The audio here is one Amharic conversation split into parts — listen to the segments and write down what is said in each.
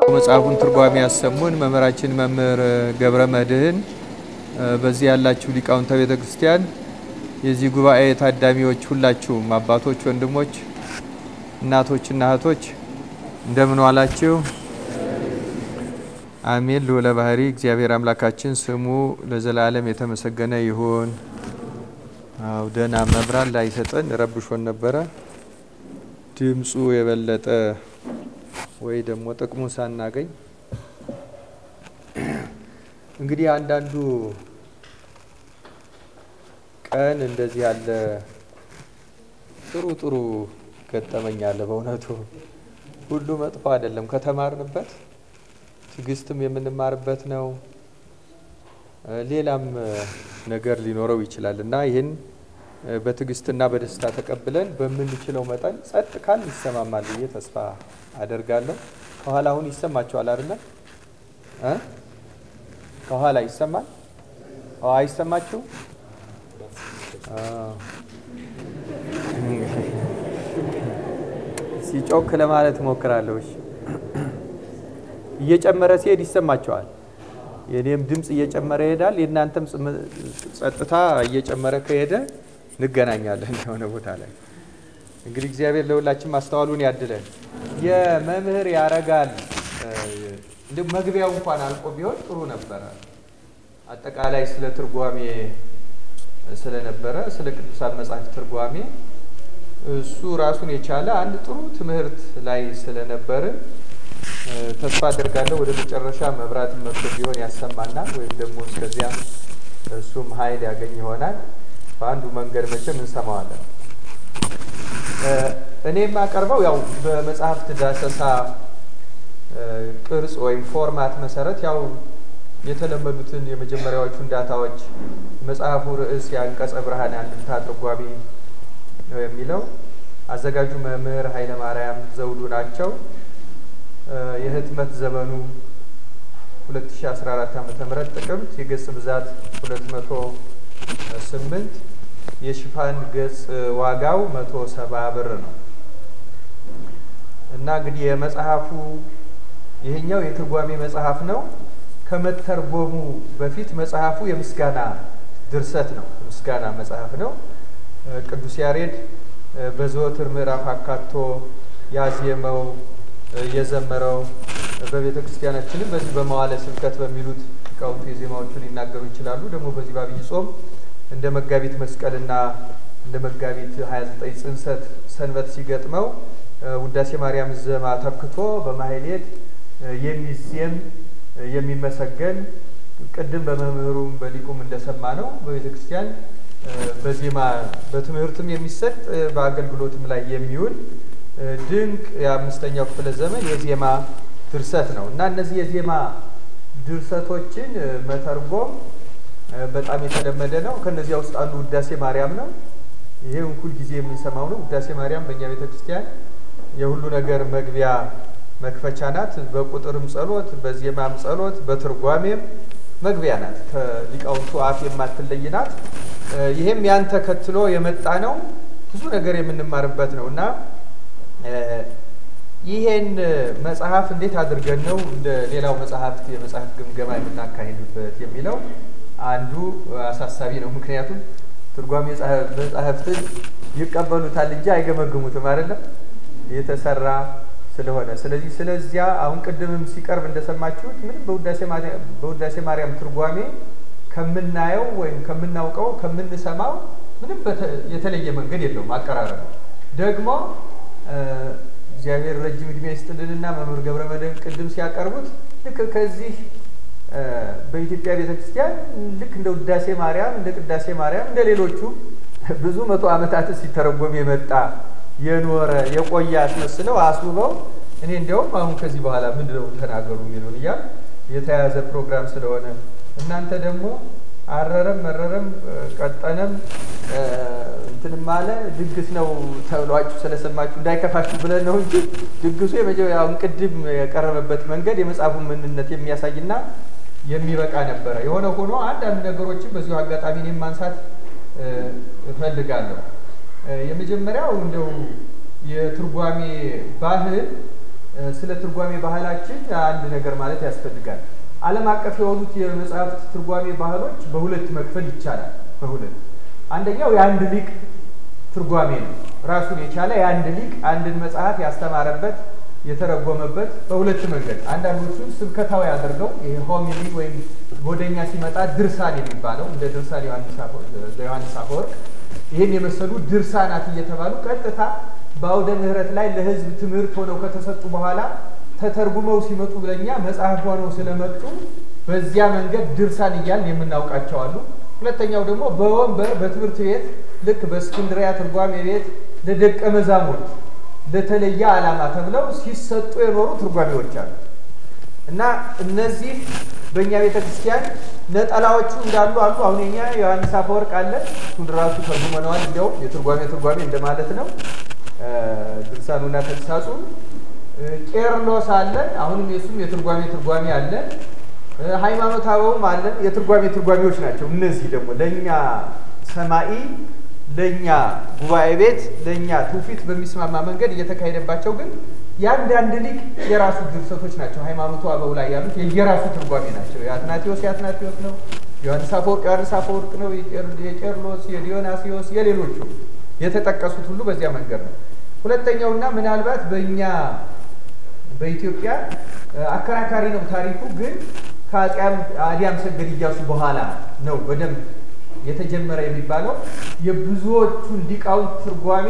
መጽሐፉን ትርጓሜ ያሰሙን መምህራችን መምህር ገብረ መድህን፣ በዚህ ያላችሁ ሊቃውንተ ቤተ ክርስቲያን፣ የዚህ ጉባኤ ታዳሚዎች ሁላችሁም አባቶች፣ ወንድሞች፣ እናቶችና እህቶች እንደምን ዋላችሁ? አሜን። ልዑለ ባህሪ እግዚአብሔር አምላካችን ስሙ ለዘላለም የተመሰገነ ይሁን። አው ደህና መብራት ላይሰጠን ረብሾን ነበረ። ድምፁ የበለጠ ወይ ደግሞ ጥቅሙን ሳናገኝ እንግዲህ አንዳንዱ ቀን እንደዚህ ያለ ጥሩ ጥሩ ገጠመኝ አለ። በእውነቱ ሁሉ መጥፎ አይደለም። ከተማርንበት ትዕግስትም የምንማርበት ነው። ሌላም ነገር ሊኖረው ይችላል እና ይህን በትዕግስትና በደስታ ተቀብለን በምንችለው መጠን ጸጥ ካል ይሰማማል ብዬ ተስፋ አደርጋለሁ። ከኋላ አሁን ይሰማችኋል አይደለ? ከኋላ ይሰማል? አይሰማችሁ? ሲጮክ ለማለት እሞክራለሁ። እየጨመረ ሲሄድ ይሰማቸዋል። የኔም ድምፅ እየጨመረ ይሄዳል። የእናንተም ጸጥታ እየጨመረ ከሄደ እንገናኛለን የሆነ ቦታ ላይ። እንግዲህ እግዚአብሔር ለሁላችን ማስተዋሉን ያድለን። የመምህር ያረጋል እንደ መግቢያው እንኳን አልቆ ቢሆን ጥሩ ነበረ። አጠቃላይ ስለ ትርጓሜ ስለነበረ ስለ ቅዱሳን መጽሐፍ ትርጓሜ እሱ ራሱን የቻለ አንድ ጥሩ ትምህርት ላይ ስለነበርን ተስፋ አደርጋለሁ ወደ መጨረሻ መብራት መጥቶ ቢሆን ያሰማናል፣ ወይም ደግሞ እስከዚያ እሱም ኃይል ያገኝ ይሆናል። በአንዱ መንገድ መቼም እንሰማዋለን። እኔ የማቀርበው ያው በመጽሐፍት ዳሰሳ ቅርጽ ወይም ፎርማት መሰረት ያው የተለመዱትን የመጀመሪያዎቹን ዳታዎች መጽሐፉ ርዕስ የአንቀጸ ብርሃን አንድምታ ትርጓሜ ነው የሚለው አዘጋጁ መምህር ኃይለ ማርያም ዘውዱ ናቸው። የህትመት ዘመኑ 2014 ዓ.ም ጥቅምት፣ የገጽ ብዛት 208፣ የሽፋን ገጽ ዋጋው 170 ብር ነው እና እንግዲህ የመጽሐፉ ይሄኛው የትርጓሜ መጽሐፍ ነው። ከመተርጎሙ በፊት መጽሐፉ የምስጋና ድርሰት ነው። ምስጋና መጽሐፍ ነው። ቅዱስ ያሬድ በዘወትር ምዕራፍ አካቶ ያዜመው የዘመረው በቤተ ክርስቲያናችንም በዚህ በመዋለ ስብከት በሚሉት ሊቃውንቱ የዜማዎቹን ሊናገሩ ይችላሉ። ደግሞ በዚህ በዐቢይ ጾም እንደ መጋቢት መስቀልና እንደ መጋቢት 29 ጽንሰት ሰንበት ሲገጥመው ውዳሴ ማርያም ዘማ ተክቶ በማህሌት የሚዜም የሚመሰገን ቅድም በመምህሩም በሊቁም እንደሰማ ነው በቤተ ክርስቲያን በዜማ በትምህርትም የሚሰጥ በአገልግሎትም ላይ የሚውል ድንቅ የአምስተኛው ክፍለ ዘመን የዜማ ድርሰት ነው እና እነዚህ የዜማ ድርሰቶችን መተርጎም በጣም የተለመደ ነው። ከነዚያ ውስጥ አንዱ ውዳሴ ማርያም ነው። ይሄ ሁል ጊዜ የምንሰማው ነው። ውዳሴ ማርያም በእኛ ቤተ ክርስቲያን የሁሉ ነገር መግቢያ መክፈቻ ናት። በቁጥርም ጸሎት፣ በዜማም ጸሎት፣ በትርጓሜም መግቢያ ናት። ከሊቃውንቱ አፍ የማትለይ ናት። ይሄም ያን ተከትሎ የመጣ ነው። ብዙ ነገር የምንማርበት ነው እና ይሄን መጽሐፍ እንዴት አድርገን ነው እንደ ሌላው መጽሐፍት የመጽሐፍ ግምገማ የምናካሂድበት የሚለው አንዱ አሳሳቢ ነው። ምክንያቱም ትርጓሜ መጽሐፍትን ይቀበሉታል እንጂ አይገመግሙትም አይደለም የተሰራ ስለሆነ። ስለዚህ ስለዚያ አሁን ቅድምም ሲቀርብ እንደሰማችሁት ምንም በውዳሴ ማርያም ትርጓሜ ከምናየው ወይም ከምናውቀው ከምንሰማው ምንም የተለየ መንገድ የለውም። አቀራረብ ደግሞ እግዚአብሔር ረጅም ዕድሜ ይስጥልንና መምህር ገብረ መድህን ቅድም ሲያቀርቡት ልክ ከዚህ በኢትዮጵያ ቤተ ክርስቲያን ልክ እንደ ውዳሴ ማርያም እንደ ቅዳሴ ማርያም እንደ ሌሎቹ ብዙ መቶ ዓመታት ሲተረጎም የመጣ የኖረ የቆየ አስመስለው አስውበው እኔ እንዲያውም አሁን ከዚህ በኋላ ምንድነው ተናገሩ የሚለውን እያ የተያዘ ፕሮግራም ስለሆነ እናንተ ደግሞ አረረም መረረም ቀጠነም እንትንም አለ ድግስ ነው ተብሏችሁ ስለሰማችሁ እንዳይከፋችሁ ብለን ነው እንጂ ድግሱ የመጀመሪያውን ቅድም የቀረበበት መንገድ የመጽሐፉን ምንነት የሚያሳይና የሚበቃ ነበረ። የሆነ ሆኖ አንዳንድ ነገሮችን በዚሁ አጋጣሚ እኔም ማንሳት እፈልጋለሁ። የመጀመሪያው እንደው የትርጓሜ ባህል ስለ ትርጓሜ ባህላችን አንድ ነገር ማለት ያስፈልጋል። ዓለም አቀፍ የሆኑት የመጽሐፍት ትርጓሜ ባህሎች በሁለት መክፈል ይቻላል። በሁለት አንደኛው የአንድ ሊቅ ትርጓሜ ነው። ራሱን የቻለ የአንድ ሊቅ አንድን መጽሐፍ ያስተማረበት የተረጎመበት በሁለት መንገድ አንዳንዶቹን ስብከታዊ አድርገው ይሄ ሆሚሊ ወይም ወደኛ ሲመጣ ድርሳን የሚባለው እንደ ድርሳን ዮሐንስ አፈወርቅ ይህን የመሰሉ ድርሳናት እየተባሉ ቀጥታ በአውደ ምሕረት ላይ ለሕዝብ ትምህርት ሆነው ከተሰጡ በኋላ ተተርጉመው ሲመጡ ለእኛ መጽሐፍ ሆነው ስለመጡ በዚያ መንገድ ድርሳን እያልን የምናውቃቸው አሉ። ሁለተኛው ደግሞ በወንበር በትምህርት ቤት ልክ በእስክንድሪያ ትርጓሜ ቤት ለደቀ መዛሙርት ለተለየ ዓላማ ተብለው ሲሰጡ የኖሩ ትርጓሜዎች አሉ እና እነዚህ በእኛ ቤተ ክርስቲያን ነጠላዎቹ እንዳሉ አሉ። አሁን የኛ ዮሐንስ አፈወርቅ አለ። እሱን ራሱ ተርጉመነዋል። እንዲያውም የትርጓሜ ትርጓሜ እንደማለት ነው። ድርሳኑና ተግሳጹ ቄርሎስ አለን። አሁንም የሱም የትርጓሜ ትርጓሜ አለን። ሃይማኖተ አበውም አለን። የትርጓሜ ትርጓሜዎች ናቸው። እነዚህ ደግሞ ለእኛ ሰማኢ ለእኛ ጉባኤ ቤት ለእኛ ትውፊት በሚስማማ መንገድ እየተካሄደባቸው ግን የአንዳንድ ሊቅ የራሱ ድርሰቶች ናቸው። ሃይማኖቱ አበው ላይ ያሉት የየራሱ ትርጓሜ ናቸው። የአትናቴዎስ የአትናቴዎስ ነው። ዮሐንስ አፈወርቅ ዮሐንስ አፈወርቅ ነው። የቄርሎስ፣ የዲዮናሲዎስ፣ የሌሎቹ የተጠቀሱት ሁሉ በዚያ መንገድ ነው። ሁለተኛውና ምናልባት በእኛ በኢትዮጵያ አከራካሪ ነው ታሪኩ ግን ከአፄ አዲያም ሰገድ እያሱ በኋላ ነው በደንብ የተጀመረ የሚባለው የብዙዎቹን ሊቃውንት ትርጓሜ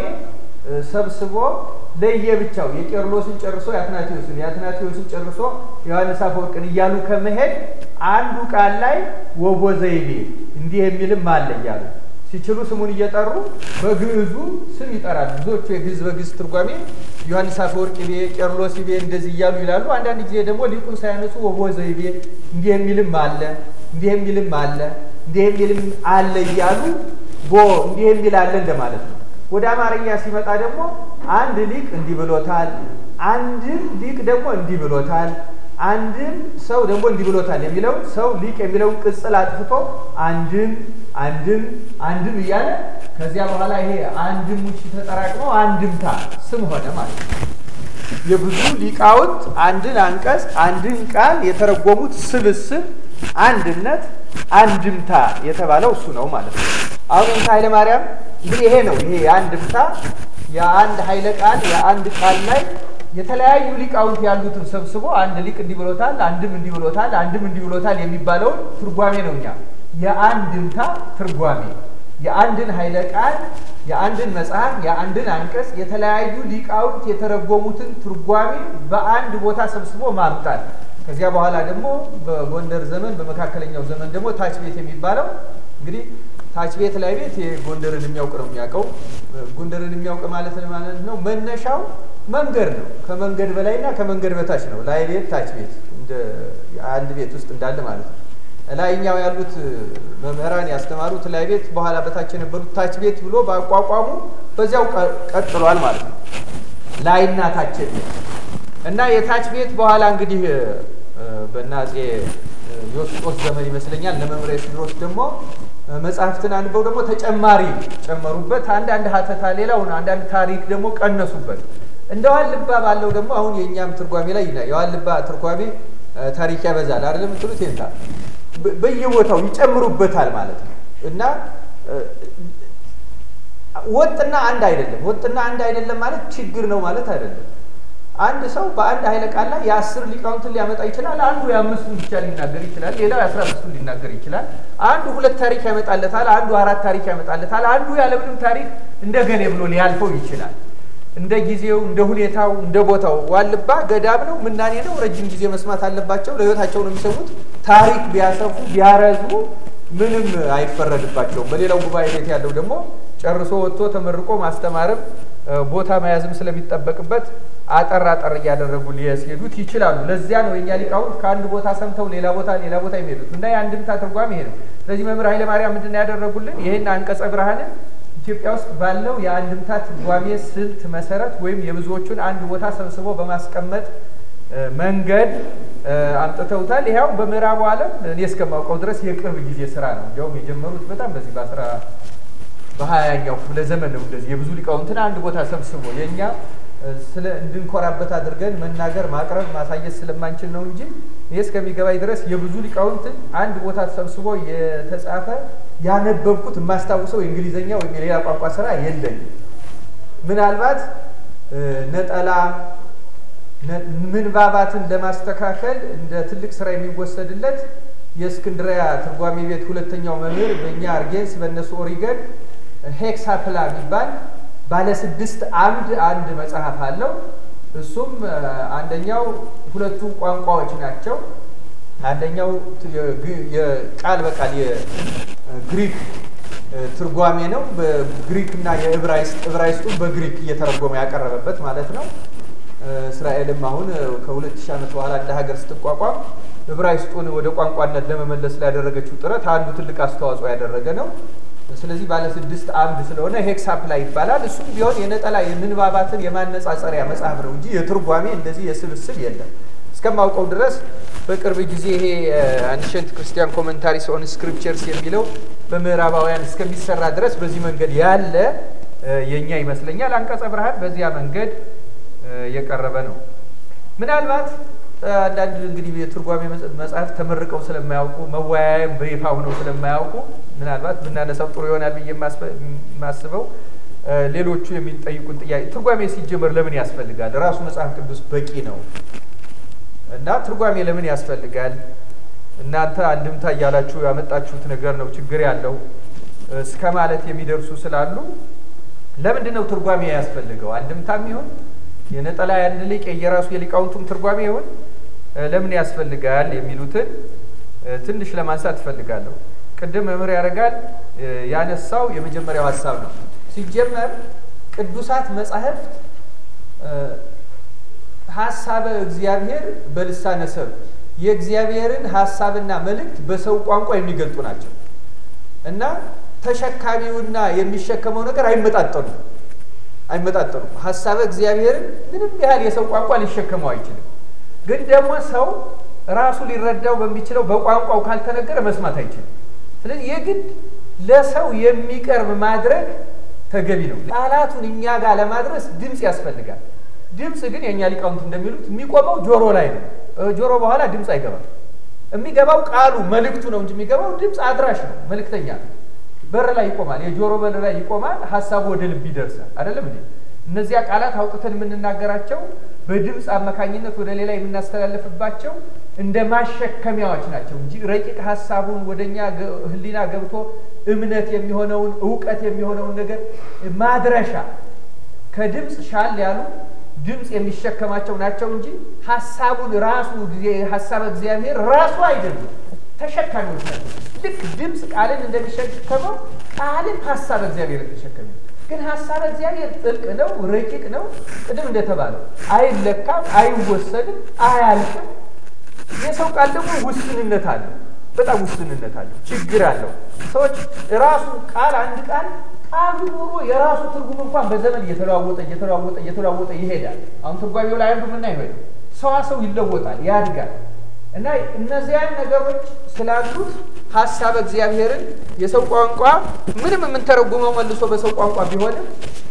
ሰብስቦ ለየብቻው የቄርሎስን ጨርሶ የአትናቴዎስን የአትናቴዎስን ጨርሶ ዮሐንስ አፈወርቅን እያሉ ከመሄድ አንዱ ቃል ላይ ወቦ ዘይቤ እንዲህ የሚልም አለ እያሉ ሲችሉ ስሙን እየጠሩ በግዕዙ ስም ይጠራሉ። ብዙዎቹ የግዕዝ በግዕዝ ትርጓሜ ዮሐንስ አፈወርቅ ቤ፣ ቄርሎስ ቤ እንደዚህ እያሉ ይላሉ። አንዳንድ ጊዜ ደግሞ ሊቁን ሳያነሱ ወቦ ዘይቤ እንዲህ የሚልም አለ እንዲህ የሚልም አለ እንዲህ የሚልም አለ እያሉ ቦ እንዲህ የሚል አለ እንደማለት ነው። ወደ አማርኛ ሲመጣ ደግሞ አንድ ሊቅ እንዲህ ብሎታል፣ አንድም ሊቅ ደግሞ እንዲህ ብሎታል፣ አንድም ሰው ደግሞ እንዲህ ብሎታል የሚለው ሰው ሊቅ የሚለውን ቅጽል አጥፍቶ አንድም አንድም አንድም እያለ ከዚያ በኋላ ይሄ አንድም ውጭ ተጠራቅመው አንድምታ ስም ሆነ ማለት ነው። የብዙ ሊቃውንት አንድን አንቀጽ አንድን ቃል የተረጎሙት ስብስብ አንድነት አንድምታ የተባለው እሱ ነው ማለት ነው። አሁን እንተ ኃይለ ማርያም እንግዲህ ይሄ ነው። ይሄ የአንድምታ የአንድ ኃይለ ቃል የአንድ ቃል ላይ የተለያዩ ሊቃውንት ያሉትን ሰብስቦ አንድ ሊቅ እንዲህ ብሎታል፣ አንድም እንዲህ ብሎታል፣ አንድም እንዲህ ብሎታል የሚባለውን ትርጓሜ ነው እኛ የአንድምታ ትርጓሜ የአንድን ኃይለ ቃል የአንድን መጽሐፍ የአንድን አንቀጽ የተለያዩ ሊቃውንት የተረጎሙትን ትርጓሜ በአንድ ቦታ ሰብስቦ ማምጣት። ከዚያ በኋላ ደግሞ በጎንደር ዘመን በመካከለኛው ዘመን ደግሞ ታች ቤት የሚባለው እንግዲህ ታች ቤት ላይ ቤት ጎንደርን የሚያውቅ ነው የሚያውቀው። ጎንደርን የሚያውቅ ማለት ማለት ነው መነሻው መንገድ ነው። ከመንገድ በላይና ከመንገድ በታች ነው። ላይ ቤት ታች ቤት እንደ አንድ ቤት ውስጥ እንዳለ ማለት ነው። ላይኛው ያሉት መምህራን ያስተማሩት ላይ ቤት፣ በኋላ በታች የነበሩት ታች ቤት ብሎ በአቋቋሙ በዚያው ቀጥሏል ማለት ነው። ላይና ታች ቤት እና የታች ቤት በኋላ እንግዲህ በእነ አፄ ዮስጦስ ዘመን ይመስለኛል ለመምሪያ ሲድሮስ ደግሞ መጽሐፍትን አንበው ደግሞ ተጨማሪ ጨመሩበት። አንዳንድ ሀተታ ሌላውን አንዳንድ ታሪክ ደግሞ ቀነሱበት። እንደ ዋልባ ባለው ደግሞ አሁን የእኛም ትርጓሜ ላይ ይና የዋልባ ትርጓሜ ታሪክ ያበዛል አይደለም ትሉት ይንታ በየቦታው ይጨምሩበታል ማለት ነው እና ወጥና አንድ አይደለም። ወጥና አንድ አይደለም ማለት ችግር ነው ማለት አይደለም። አንድ ሰው በአንድ ኃይለ ቃል ላይ የአስር ሊቃውንትን ሊያመጣ ይችላል። አንዱ የአምስቱን ብቻ ሊናገር ይችላል። ሌላው የአስራ አምስቱን ሊናገር ይችላል። አንዱ ሁለት ታሪክ ያመጣለታል። አንዱ አራት ታሪክ ያመጣለታል። አንዱ ያለምንም ታሪክ እንደገሌ ብሎ ሊያልፈው ይችላል። እንደ ጊዜው፣ እንደ ሁኔታው፣ እንደ ቦታው። ዋልባ ገዳም ነው፣ ምናኔ ነው። ረጅም ጊዜ መስማት አለባቸው። ለሕይወታቸው ነው የሚሰሙት። ታሪክ ቢያሰፉ ቢያረዝሙ ምንም አይፈረድባቸውም። በሌላው ጉባኤ ቤት ያለው ደግሞ ጨርሶ ወጥቶ ተመርቆ ማስተማርም ቦታ መያዝም ስለሚጠበቅበት አጠር አጠር እያደረጉ ሊያስሄዱት ይችላሉ። ለዚያ ነው የእኛ ሊቃውንት ከአንድ ቦታ ሰምተው ሌላ ቦታ ሌላ ቦታ የሚሄዱት እና የአንድምታ ትርጓሜ ይሄ ነው። ስለዚህ መምህር ኃይለ ማርያም ምንድን ነው ያደረጉልን? ይህን አንቀጸ ብርሃንን ኢትዮጵያ ውስጥ ባለው የአንድምታ ትርጓሜ ስልት መሰረት ወይም የብዙዎቹን አንድ ቦታ ሰብስቦ በማስቀመጥ መንገድ አምጥተውታል። ይኸው በምዕራቡ ዓለም እኔ እስከማውቀው ድረስ የቅርብ ጊዜ ስራ ነው። እንዲያውም የጀመሩት በጣም በዚህ በአስራ በሀያኛው ክፍለ ዘመን ነው። እንደዚህ የብዙ ሊቃውንትን አንድ ቦታ ሰብስቦ የእኛ ስለ እንድንኮራበት አድርገን መናገር ማቅረብ ማሳየት ስለማንችል ነው እንጂ ይህ እስከሚገባኝ ድረስ የብዙ ሊቃውንትን አንድ ቦታ ተሰብስቦ የተጻፈ ያነበብኩት የማስታውሰው የእንግሊዝኛ ወይም የሌላ ቋንቋ ስራ የለኝም። ምናልባት ነጠላ ምንባባትን ለማስተካከል እንደ ትልቅ ስራ የሚወሰድለት የእስክንድሪያ ትርጓሜ ቤት ሁለተኛው መምህር በእኛ አርጌንስ በእነሱ ኦሪገን ሄክሳፕላ የሚባል ባለ ስድስት አምድ አንድ መጽሐፍ አለው። እሱም አንደኛው ሁለቱ ቋንቋዎች ናቸው። አንደኛው የቃል በቃል የግሪክ ትርጓሜ ነው። በግሪክ እና የዕብራይስጥ ዕብራይስጡን በግሪክ እየተረጎመ ያቀረበበት ማለት ነው። እስራኤልም አሁን ከሁለት ሺህ ዓመት በኋላ እንደ ሀገር ስትቋቋም ዕብራይስጡን ወደ ቋንቋነት ለመመለስ ላደረገችው ጥረት አንዱ ትልቅ አስተዋጽኦ ያደረገ ነው። ስለዚህ ባለ ስድስት አምድ ስለሆነ ሄክሳፕላ ይባላል። እሱም ቢሆን የነጠላ የምንባባትን የማነጻጸሪያ መጽሐፍ ነው እንጂ የትርጓሜ እንደዚህ የስብስብ የለም። እስከማውቀው ድረስ በቅርብ ጊዜ ይሄ አንሸንት ክርስቲያን ኮመንታሪስ ኦን ስክሪፕቸርስ የሚለው በምዕራባውያን እስከሚሰራ ድረስ በዚህ መንገድ ያለ የእኛ ይመስለኛል። አንቀጸ ብርሃን በዚያ መንገድ የቀረበ ነው። ምናልባት አንዳንድ እንግዲህ የትርጓሜ መጽሐፍ ተመርቀው ስለማያውቁ መወያያም በይፋ ሆነው ስለማያውቁ ምናልባት ብናነሳው ጥሩ ይሆናል ብዬ የማስበው ሌሎቹ የሚጠይቁን ጥያቄ ትርጓሜ ሲጀመር ለምን ያስፈልጋል? ራሱ መጽሐፍ ቅዱስ በቂ ነው እና ትርጓሜ ለምን ያስፈልጋል? እናንተ አንድምታ እያላችሁ ያመጣችሁት ነገር ነው ችግር ያለው እስከ ማለት የሚደርሱ ስላሉ ለምንድን ነው ትርጓሜ ያስፈልገው? አንድምታም ይሁን የነጠላ ያን ሊቅ የየራሱ የሊቃውንቱም ትርጓሜ ይሁን ለምን ያስፈልጋል የሚሉትን ትንሽ ለማንሳት እፈልጋለሁ። ቅድም መምህር ያደርጋል ያነሳው የመጀመሪያው ሀሳብ ነው። ሲጀመር ቅዱሳት መጻሕፍት ሀሳበ እግዚአብሔር በልሳነ ሰብ የእግዚአብሔርን ሀሳብና መልእክት በሰው ቋንቋ የሚገልጡ ናቸው እና ተሸካሚውና የሚሸከመው ነገር አይመጣጠኑም አይመጣጠኑም። ሀሳበ እግዚአብሔርን ምንም ያህል የሰው ቋንቋ ሊሸከመው አይችልም። ግን ደግሞ ሰው ራሱ ሊረዳው በሚችለው በቋንቋው ካልተነገረ መስማት አይችልም። ስለዚህ የግድ ለሰው የሚቀርብ ማድረግ ተገቢ ነው። ቃላቱን እኛ ጋር ለማድረስ ድምፅ ያስፈልጋል። ድምፅ ግን የእኛ ሊቃውንት እንደሚሉት የሚቆመው ጆሮ ላይ ነው። ጆሮ በኋላ ድምፅ አይገባም። የሚገባው ቃሉ መልእክቱ ነው እንጂ የሚገባው ድምፅ አድራሽ ነው፣ መልእክተኛ ነው። በር ላይ ይቆማል። የጆሮ በር ላይ ይቆማል። ሀሳቡ ወደ ልብ ይደርሳል። አይደለም እንዴ? እነዚያ ቃላት አውጥተን የምንናገራቸው በድምፅ አማካኝነት ወደ ሌላ የምናስተላልፍባቸው እንደ ማሸከሚያዎች ናቸው እንጂ ረቂቅ ሀሳቡን ወደኛ ሕሊና ገብቶ እምነት የሚሆነውን እውቀት የሚሆነውን ነገር ማድረሻ ከድምፅ ሻል ያሉ ድምፅ የሚሸከማቸው ናቸው እንጂ ሀሳቡን ራሱ ሀሳብ እግዚአብሔር ራሱ አይደሉም፣ ተሸካሚዎች ናቸው። ልክ ድምፅ ቃልን እንደሚሸከመው ቃልን ሀሳብ እግዚአብሔር ተሸከሚ። ግን ሀሳብ እግዚአብሔር ጥልቅ ነው፣ ረቂቅ ነው። ቅድም እንደተባለው አይለካም፣ አይወሰንም፣ አያልቅም። የሰው ቃል ደግሞ ውስንነት አለው፣ በጣም ውስንነት አለው፣ ችግር አለው። ሰዎች ራሱ ቃል አንድ ቃል ቃሉ ኖሮ የራሱ ትርጉም እንኳን በዘመን እየተለዋወጠ እየተለዋወጠ እየተለዋወጠ ይሄዳል። አሁን ትርጓሜው ላይ አንዱ ምና ይሆ ሰዋሰው ይለወጣል፣ ያድጋል። እና እነዚያን ነገሮች ስላሉት ሀሳብ እግዚአብሔርን የሰው ቋንቋ ምንም የምንተረጉመው መልሶ በሰው ቋንቋ ቢሆንም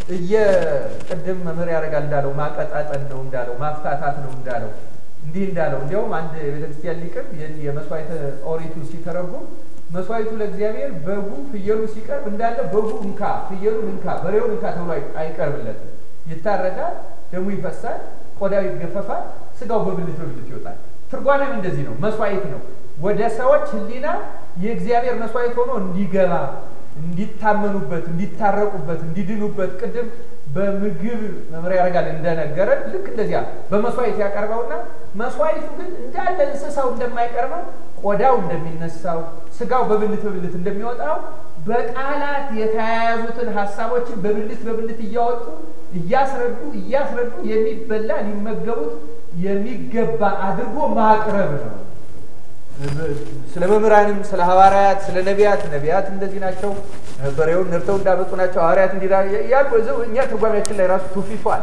እየቅድም መምህር ያደርጋል እንዳለው ማቀጣጠል ነው እንዳለው ማፍታታት ነው እንዳለው እንዲህ እንዳለው እንዲያውም አንድ የቤተክርስቲያን ሊቅም የመስዋዕተ ኦሪቱ ሲተረጉም መስዋዕቱ ለእግዚአብሔር በጉ ፍየሉ ሲቀርብ እንዳለ በጉ እንካ ፍየሉን እንካ በሬውን እንካ ተብሎ አይቀርብለትም። ይታረዳል፣ ደሙ ይፈሳል፣ ቆዳው ይገፈፋል፣ ስጋው በብልት በብልት ይወጣል። ትርጓሜም እንደዚህ ነው። መስዋዕት ነው ወደ ሰዎች ሕሊና የእግዚአብሔር መስዋዕት ሆኖ እንዲገባ እንዲታመኑበት፣ እንዲታረቁበት፣ እንዲድኑበት ቅድም በምግብ መምሪያ ያደርጋል እንደነገረን ልክ እንደዚያ በመስዋዕት ያቀርበውና መስዋዕቱ ግን እንዳለ እንስሳው እንደማይቀርበው ቆዳው እንደሚነሳው ስጋው በብልት በብልት እንደሚወጣው በቃላት የተያያዙትን ሀሳቦችን በብልት በብልት እያወጡ እያስረዱ እያስረዱ የሚበላ ሊመገቡት የሚገባ አድርጎ ማቅረብ ነው። ስለ መምህራንም ስለ ሐዋርያት ስለ ነቢያት ነቢያት እንደዚህ ናቸው፣ በሬውን ነርተው እንዳመጡ ናቸው፣ ሐዋርያት እንዲ ያሉ እኛ ትርጓሜያችን ላይ ራሱ ትውፊቱ አለ።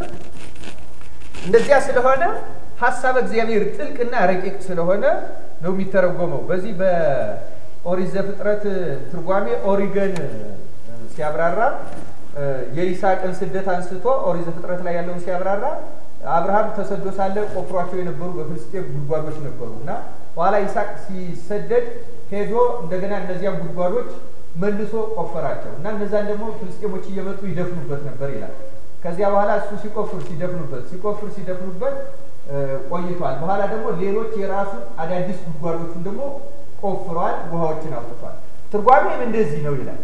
እንደዚያ ስለሆነ ሀሳብ እግዚአብሔር ጥልቅና ረቂቅ ስለሆነ ነው የሚተረጎመው። በዚህ በኦሪት ዘፍጥረት ትርጓሜ ኦሪገን ሲያብራራ የይስሐቅን ስደት አንስቶ ኦሪት ዘፍጥረት ላይ ያለውን ሲያብራራ አብርሃም ተሰዶ ሳለ ቆፍሯቸው የነበሩ በፍልስጤም ጉድጓዶች ነበሩ እና በኋላ ይስሐቅ ሲሰደድ ሄዶ እንደገና እነዚያን ጉድጓዶች መልሶ ቆፈራቸው እና እነዛን ደግሞ ፍልስጤሞች እየመጡ ይደፍኑበት ነበር ይላል። ከዚያ በኋላ እሱ ሲቆፍር ሲደፍኑበት ሲቆፍር ሲደፍኑበት ቆይቷል። በኋላ ደግሞ ሌሎች የራሱን አዳዲስ ጉድጓዶችን ደግሞ ቆፍረዋል፣ ውሃዎችን አውጥቷል። ትርጓሜም እንደዚህ ነው ይላል።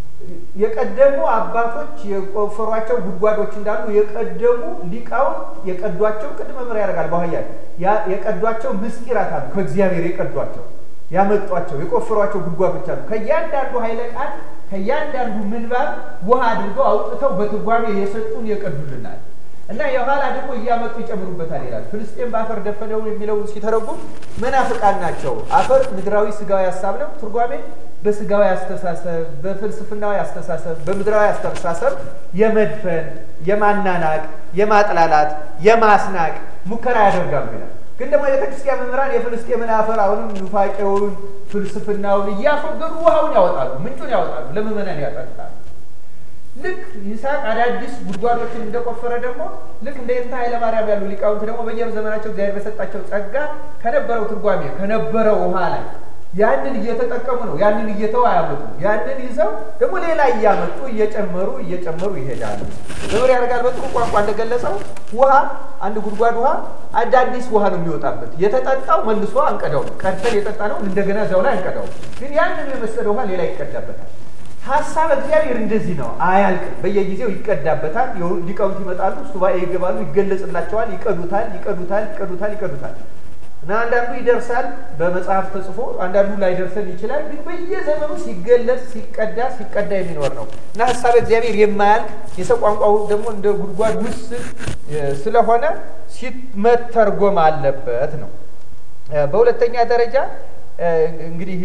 የቀደሙ አባቶች የቆፈሯቸው ጉድጓዶች እንዳሉ የቀደሙ ሊቃውንት የቀዷቸው ቅድመ ምር ያደርጋል በኋያ የቀዷቸው ምስጢራት አሉ። ከእግዚአብሔር የቀዷቸው ያመጧቸው የቆፈሯቸው ጉድጓዶች አሉ። ከእያንዳንዱ ኃይለ ቃል ከእያንዳንዱ ምንባብ ውሃ አድርገው አውጥተው በትርጓሜ የሰጡን የቀዱልናል እና የኋላ ደግሞ እያመጡ ይጨምሩበታል ይላል። ፍልስጤም በአፈር ደፈነው የሚለውን ሲተረጉም መናፍቃን ናቸው። አፈር ምድራዊ ስጋዊ ሀሳብ ነው። ትርጓሜ በስጋዊ አስተሳሰብ፣ በፍልስፍናዊ አስተሳሰብ፣ በምድራዊ አስተሳሰብ የመድፈን፣ የማናናቅ፣ የማጥላላት፣ የማስናቅ ሙከራ ያደርጋሉ ይላል። ግን ደግሞ የቤተክርስቲያን መምህራን የፍልስጤምን አፈር አሁንም ኑፋቄውን፣ ፍልስፍናውን እያስወገዱ ውሃውን ያወጣሉ፣ ምንጩን ያወጣሉ፣ ለምዕመናን ያጠጣሉ። ልክ ይስሐቅ አዳዲስ ጉድጓዶችን እንደቆፈረ ደግሞ ልክ እንደ እንተ ኃይለማርያም ያሉ ሊቃውንት ደግሞ በየዘመናቸው እግዚአብሔር በሰጣቸው ጸጋ ከነበረው ትርጓሜ ከነበረው ውሃ ላይ ያንን እየተጠቀሙ ነው። ያንን እየተው አያመጡ። ያንን ይዘው ደግሞ ሌላ እያመጡ እየጨመሩ እየጨመሩ ይሄዳሉ። መምህር ያደርጋል በጥሩ ቋንቋ እንደገለጸው ውሃ አንድ ጉድጓድ ውሃ አዳዲስ ውሃ ነው የሚወጣበት። የተጠጣው መልሶ አንቀዳው ቀድተን የጠጣ ነው እንደገና እዚያው ላይ አንቀዳው። ግን ያንን የመሰለ ውሃ ሌላ ይቀዳበታል። ሀሳብ እግዚአብሔር እንደዚህ ነው፣ አያልቅም። በየጊዜው ይቀዳበታል። ሊቃውንት ይመጣሉ፣ ሱባኤ ይገባሉ፣ ይገለጽላቸዋል፣ ይቀዱታል፣ ይቀዱታል፣ ይቀዱታል፣ ይቀዱታል እና አንዳንዱ ይደርሳል በመጽሐፍ ተጽፎ፣ አንዳንዱ ላይደርሰን ይችላል። ግን በየዘመኑ ሲገለጽ ሲቀዳ ሲቀዳ የሚኖር ነው እና ሀሳብ እግዚአብሔር የማያልቅ የሰው ቋንቋው ደግሞ እንደ ጉድጓድ ውስን ስለሆነ ሲመተርጎም አለበት ነው። በሁለተኛ ደረጃ እንግዲህ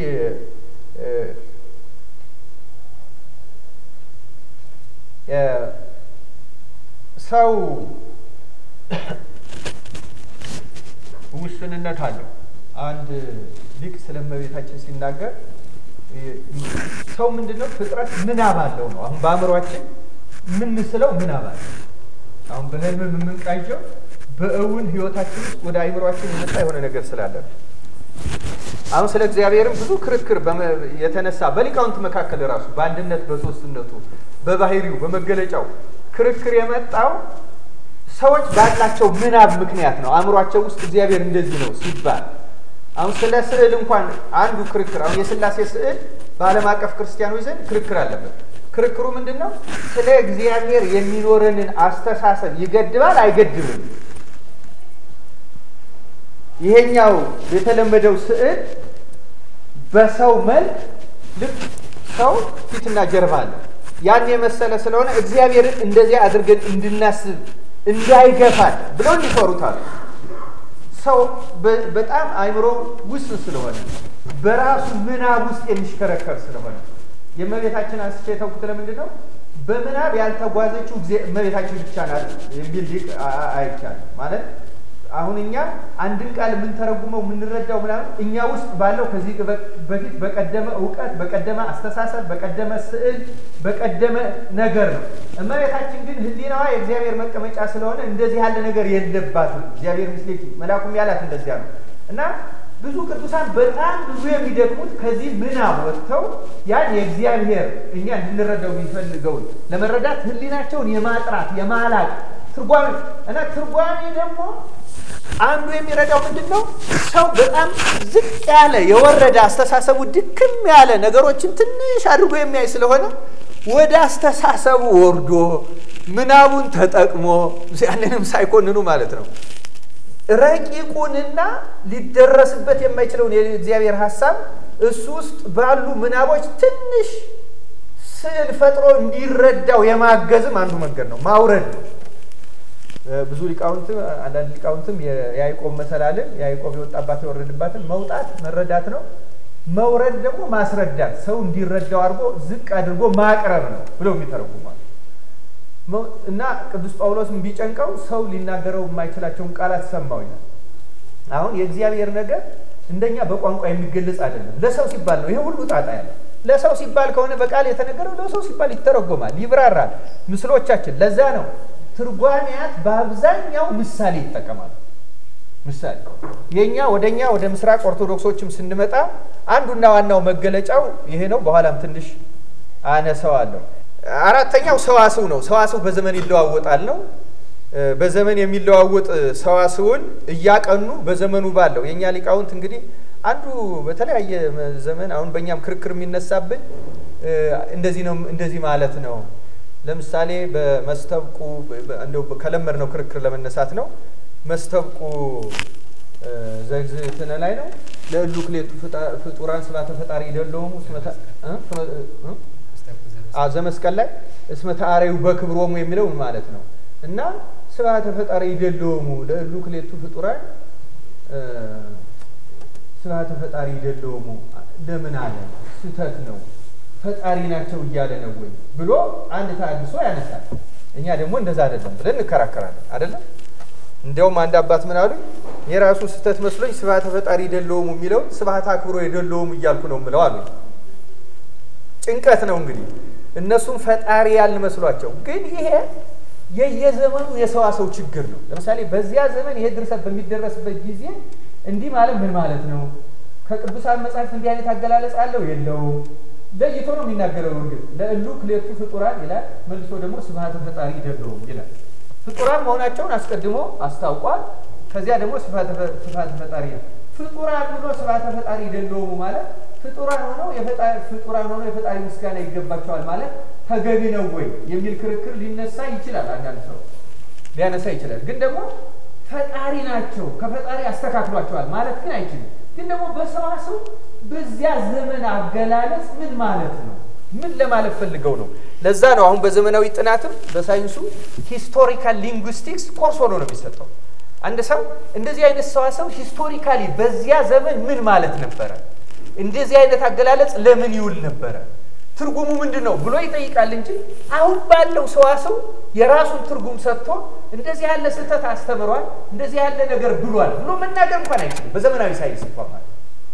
ሰው ውስንነት አለው። አንድ ሊቅ ስለ እመቤታችን ሲናገር ሰው ምንድን ነው? ፍጥረት ምናብ አለው ነው። አሁን በአእምሯችን የምንስለው ምናብ አለው። አሁን በህልም የምንቃኘው በእውን ህይወታችን ውስጥ ወደ አእምሯችን የመጣ የሆነ ነገር ስላለ ነው። አሁን ስለ እግዚአብሔርም ብዙ ክርክር የተነሳ በሊቃውንት መካከል ራሱ በአንድነት በሶስትነቱ በባህሪው በመገለጫው ክርክር የመጣው ሰዎች ባላቸው ምናብ ምክንያት ነው። አእምሯቸው ውስጥ እግዚአብሔር እንደዚህ ነው ሲባል አሁን ስለ ስዕል እንኳን አንዱ ክርክር አሁን የስላሴ ስዕል በዓለም አቀፍ ክርስቲያኖች ዘንድ ክርክር አለበት። ክርክሩ ምንድን ነው? ስለ እግዚአብሔር የሚኖረንን አስተሳሰብ ይገድባል አይገድብም? ይሄኛው የተለመደው ስዕል በሰው መልክ ልክ ሰው ፊትና ጀርባ አለ። ያን የመሰለ ስለሆነ እግዚአብሔርን እንደዚያ አድርገን እንድናስብ እንዳይገፋል ብለው እንዲፈሩታል። ሰው በጣም አእምሮ ውስን ስለሆነ በራሱ ምናብ ውስጥ የሚሽከረከር ስለሆነ የእመቤታችን አንስቼ የተውኩት ለምንድን ነው? በምናብ ያልተጓዘችው እመቤታችን ብቻ ናት የሚል ሊቅ አይቻልም ማለት አሁን እኛ አንድን ቃል የምንተረጉመው የምንረዳው ምናምን እኛ ውስጥ ባለው ከዚህ በፊት በቀደመ እውቀት፣ በቀደመ አስተሳሰብ፣ በቀደመ ስዕል፣ በቀደመ ነገር ነው። እመቤታችን ግን ሕሊናዋ የእግዚአብሔር መቀመጫ ስለሆነ እንደዚህ ያለ ነገር የለባትም። እግዚአብሔር ምስሌኪ መልአኩም ያላት እንደዚያ ነው እና ብዙ ቅዱሳን በጣም ብዙ የሚደክሙት ከዚህ ምናብ ወጥተው ያን የእግዚአብሔር እኛ እንድንረዳው የሚፈልገውን ለመረዳት ሕሊናቸውን የማጥራት የማላቅ ትርጓሜ እና ትርጓሜ ደግሞ አንዱ የሚረዳው ምንድን ነው? ሰው በጣም ዝቅ ያለ የወረደ አስተሳሰቡ ድክም ያለ ነገሮችን ትንሽ አድርጎ የሚያይ ስለሆነ ወደ አስተሳሰቡ ወርዶ ምናቡን ተጠቅሞ ያንንም ሳይኮንኑ ማለት ነው ረቂቁንና ሊደረስበት የማይችለውን የእግዚአብሔር ሀሳብ እሱ ውስጥ ባሉ ምናቦች ትንሽ ስዕል ፈጥሮ እንዲረዳው የማገዝም አንዱ መንገድ ነው፣ ማውረድ ነው። ብዙ ሊቃውንት አንዳንድ ሊቃውንትም የያዕቆብ መሰላልን ያዕቆብ የወጣባት የወረድባትን መውጣት መረዳት ነው። መውረድ ደግሞ ማስረዳት ሰው እንዲረዳው አድርጎ ዝቅ አድርጎ ማቅረብ ነው ብለው የሚተረጉሟል። እና ቅዱስ ጳውሎስም ቢጨንቀው ሰው ሊናገረው የማይችላቸውን ቃላት ሰማው ይላል። አሁን የእግዚአብሔር ነገር እንደኛ በቋንቋ የሚገለጽ አይደለም። ለሰው ሲባል ነው ይሄ ሁሉ ጣጣ ያለ ለሰው ሲባል ከሆነ በቃል የተነገረው ለሰው ሲባል ይተረጎማል፣ ይብራራል። ምስሎቻችን ለዛ ነው ትርጓሜያት በአብዛኛው ምሳሌ ይጠቀማሉ። ምሳሌ የኛ ወደኛ ወደ ምስራቅ ኦርቶዶክሶችም ስንመጣ አንዱና ዋናው መገለጫው ይሄ ነው። በኋላም ትንሽ አነሳዋለሁ። አራተኛው ሰዋስው ነው። ሰዋስው በዘመን ይለዋወጣል ነው። በዘመን የሚለዋወጥ ሰዋስውን እያቀኑ በዘመኑ ባለው የእኛ ሊቃውንት እንግዲህ አንዱ በተለያየ ዘመን አሁን በእኛም ክርክር የሚነሳብን እንደዚህ ነው እንደዚህ ማለት ነው። ለምሳሌ በመስተብቁ እንደው ከለመድ ነው ክርክር ለመነሳት ነው። መስተብቁ ዘግዝእትነ ላይ ነው ለእሉ ክሌቱ ፍጡራን ስባተ ፈጣሪ ይደለውሙ ዘመስቀል ላይ እስመ ተአረዩ በክብሮሙ የሚለው ማለት ነው እና ስባተ ፈጣሪ ይደለውሙ ለእሉ ክሌቱ ፍጡራን ስባተ ፈጣሪ ይደለውሙ ለምን አለ? ስህተት ነው ፈጣሪ ናቸው እያለ ነው ወይ ብሎ አንድ ታድሶ ያነሳል። እኛ ደግሞ እንደዛ አይደለም ብለን እንከራከራለን። አይደለም እንዲያውም አንድ አባት ምን አሉኝ፣ የራሱ ስህተት መስሎኝ ስብሐተ ፈጣሪ የደለውም የሚለውን ስብሐተ አክብሮ የደለውም እያልኩ ነው የምለው አሉኝ። ጭንቀት ነው እንግዲህ እነሱም ፈጣሪ ያልን መስሏቸው፣ ግን ይሄ የየዘመኑ የሰዋሰው ችግር ነው። ለምሳሌ በዚያ ዘመን ይሄ ድርሰት በሚደረስበት ጊዜ እንዲህ ማለት ምን ማለት ነው? ከቅዱሳን መጽሐፍት እንዲህ አይነት አገላለጽ አለው የለውም? ለይቶ ነው የሚናገረው። እንግዲህ ለእሉ ክሌቱ ፍጡራን ይላል፣ መልሶ ደግሞ ስብሐተ ፈጣሪ ይደለውም ይላል። ፍጡራን መሆናቸውን አስቀድሞ አስታውቋል። ከዚያ ደግሞ ስብሐተ ፈጣሪ ነው። ፍጡራን ብሎ ስብሐተ ፈጣሪ ይደለውሙ ማለት ፍጡራን ሆነው ፍጡራን ሆነው የፈጣሪ ምስጋና ይገባቸዋል ማለት ተገቢ ነው ወይ የሚል ክርክር ሊነሳ ይችላል። አንዳንድ ሰው ሊያነሳ ይችላል። ግን ደግሞ ፈጣሪ ናቸው ከፈጣሪ አስተካክሏቸዋል ማለት ግን አይችልም። ግን ደግሞ በሰዋሰው በዚያ ዘመን አገላለጽ ምን ማለት ነው? ምን ለማለት ፈልገው ነው? ለዛ ነው አሁን በዘመናዊ ጥናትም በሳይንሱ ሂስቶሪካል ሊንጉስቲክስ ኮርስ ሆኖ ነው የሚሰጠው። አንድ ሰው እንደዚህ አይነት ሰዋሰው ሂስቶሪካሊ በዚያ ዘመን ምን ማለት ነበረ፣ እንደዚህ አይነት አገላለጽ ለምን ይውል ነበረ፣ ትርጉሙ ምንድን ነው ብሎ ይጠይቃል እንጂ አሁን ባለው ሰዋሰው የራሱን ትርጉም ሰጥቶ እንደዚህ ያለ ስህተት አስተምሯል፣ እንደዚህ ያለ ነገር ብሏል ብሎ መናገር እንኳን አይችልም። በዘመናዊ ሳይንስ እንኳን ማለት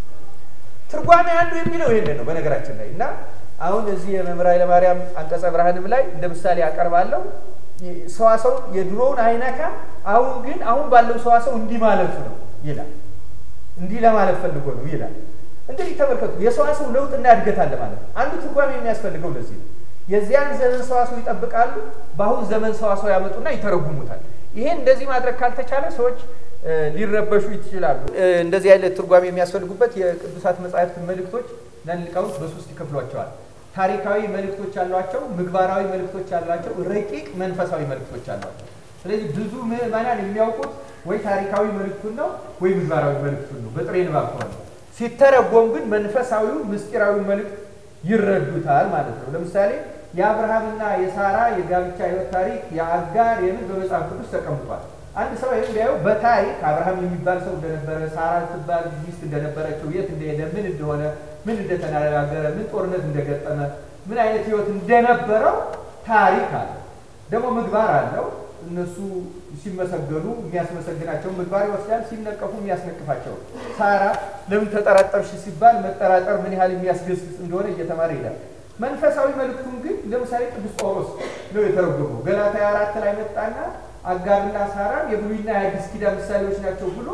ትርጓሜ አንዱ የሚለው ይሄንን ነው በነገራችን ላይ እና አሁን እዚህ የመምህር ኃይለማርያም አንቀጸ ብርሃንም ላይ እንደ ምሳሌ አቀርባለሁ። ሰዋሰው የድሮውን አይነካ፣ አሁን ግን አሁን ባለው ሰዋሰው እንዲህ ማለቱ ነው ይላል። እንዲህ ለማለት ፈልጎ ነው ይላል። እንግዲህ ተመልከቱ፣ የሰዋሰው ለውጥና እድገት አለ ማለት ነው። አንዱ ትርጓሜ የሚያስፈልገው ለዚህ ነው። የዚያን ዘመን ሰዋሰው ይጠብቃሉ፣ በአሁን ዘመን ሰዋሰው ያመጡና ይተረጉሙታል። ይሄን እንደዚህ ማድረግ ካልተቻለ ሰዎች ሊረበሹ ይችላሉ። እንደዚህ አይነት ትርጓሜ የሚያስፈልጉበት የቅዱሳት መጻሕፍት መልእክቶች ለሊቃውንት በሶስት ይከፍሏቸዋል። ታሪካዊ መልእክቶች አሏቸው፣ ምግባራዊ መልእክቶች አሏቸው፣ ረቂቅ መንፈሳዊ መልእክቶች አሏቸው። ስለዚህ ብዙ ምዕመናን የሚያውቁት ወይ ታሪካዊ መልእክቱን ነው ወይ ምግባራዊ መልእክቱን ነው በጥሬ ንባብ ከሆነ። ሲተረጎም ግን መንፈሳዊው ምስጢራዊ መልእክት ይረዱታል ማለት ነው። ለምሳሌ የአብርሃምና የሳራ የጋብቻ ሕይወት ታሪክ የአጋር የምን በመጽሐፍ ቅዱስ ተቀምጧል። አንድ ሰው ይህም ቢያየው በታሪክ አብርሃም የሚባል ሰው እንደነበረ፣ ሳራ ትባል ሚስት እንደነበረችው፣ የት እንደሄደ፣ ምን እንደሆነ፣ ምን እንደተነጋገረ፣ ምን ጦርነት እንደገጠመ፣ ምን አይነት ህይወት እንደነበረው ታሪክ አለ። ደግሞ ምግባር አለው። እነሱ ሲመሰገኑ የሚያስመሰግናቸው ምግባር ይወስዳል፣ ሲነቀፉ የሚያስነቅፋቸው። ሳራ ለምን ተጠራጠርሽ ሲባል መጠራጠር ምን ያህል የሚያስገስጽ እንደሆነ እየተማረ ይሄዳል። መንፈሳዊ መልእክቱን ግን ለምሳሌ ቅዱስ ጳውሎስ ነው የተረጎመው። ገላትያ አራት ላይ መጣና አጋርና ሳራን የብሉይና የአዲስ ኪዳን ምሳሌዎች ናቸው ብሎ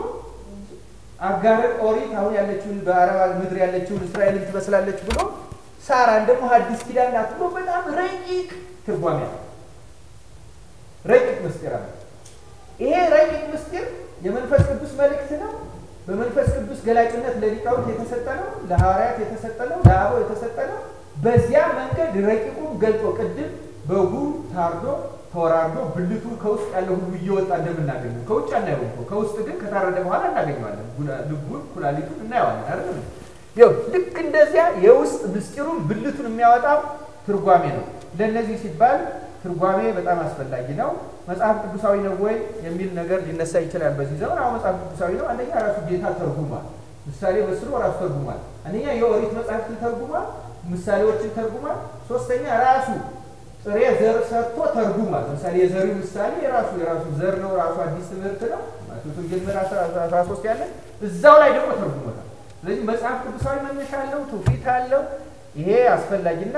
አጋርን ኦሪት አሁን ያለችውን በአረብ ምድር ያለችውን እስራኤልን ትመስላለች ብሎ ሳራን ደግሞ አዲስ ኪዳን ናት ብሎ በጣም ረቂቅ ትርጓሜ ነው። ረቂቅ ምስጢር አለ። ይሄ ረቂቅ ምስጢር የመንፈስ ቅዱስ መልእክት ነው። በመንፈስ ቅዱስ ገላጭነት ለሊቃውንት የተሰጠ ነው። ለሐዋርያት የተሰጠ ነው። ለአበው የተሰጠ ነው። በዚያ መንገድ ረቂቁን ገልጦ ቅድም በጉ ታርዶ ተወራርዶ ብልቱ ከውስጥ ያለ ሁሉ እየወጣ እንደምናገኘው ከውጭ አናየው እኮ ከውስጥ ግን ከታረደ በኋላ እናገኘዋለን። ልቡን ኩላሊቱን እናየዋለን አይደል? ይኸው ልክ እንደዚያ የውስጥ ምስጢሩን ብልቱን የሚያወጣው ትርጓሜ ነው። ለእነዚህ ሲባል ትርጓሜ በጣም አስፈላጊ ነው። መጽሐፍ ቅዱሳዊ ነው ወይ የሚል ነገር ሊነሳ ይችላል በዚህ ዘመን። አሁን መጽሐፍ ቅዱሳዊ ነው። አንደኛ ራሱ ጌታ ተርጉሟል። ምሳሌ መስሎ ራሱ ተርጉሟል። አንደኛ የኦሪት መጽሐፍትን ተርጉሟል። ምሳሌዎችን ተርጉሟል። ሶስተኛ ራሱ ጥሬ ዘር ሰጥቶ ተርጉሟል። ለምሳሌ የዘሪው ምሳሌ የራሱ የራሱ ዘር ነው። ራሱ አዲስ ትምህርት ነው። ማቴዎስ ወንጌል ምዕራፍ አስራ ሶስት ያለ እዛው ላይ ደግሞ ተርጉሞታል። ስለዚህ መጽሐፍ ቅዱሳዊ መነሻ አለው፣ ትውፊት አለው። ይሄ አስፈላጊና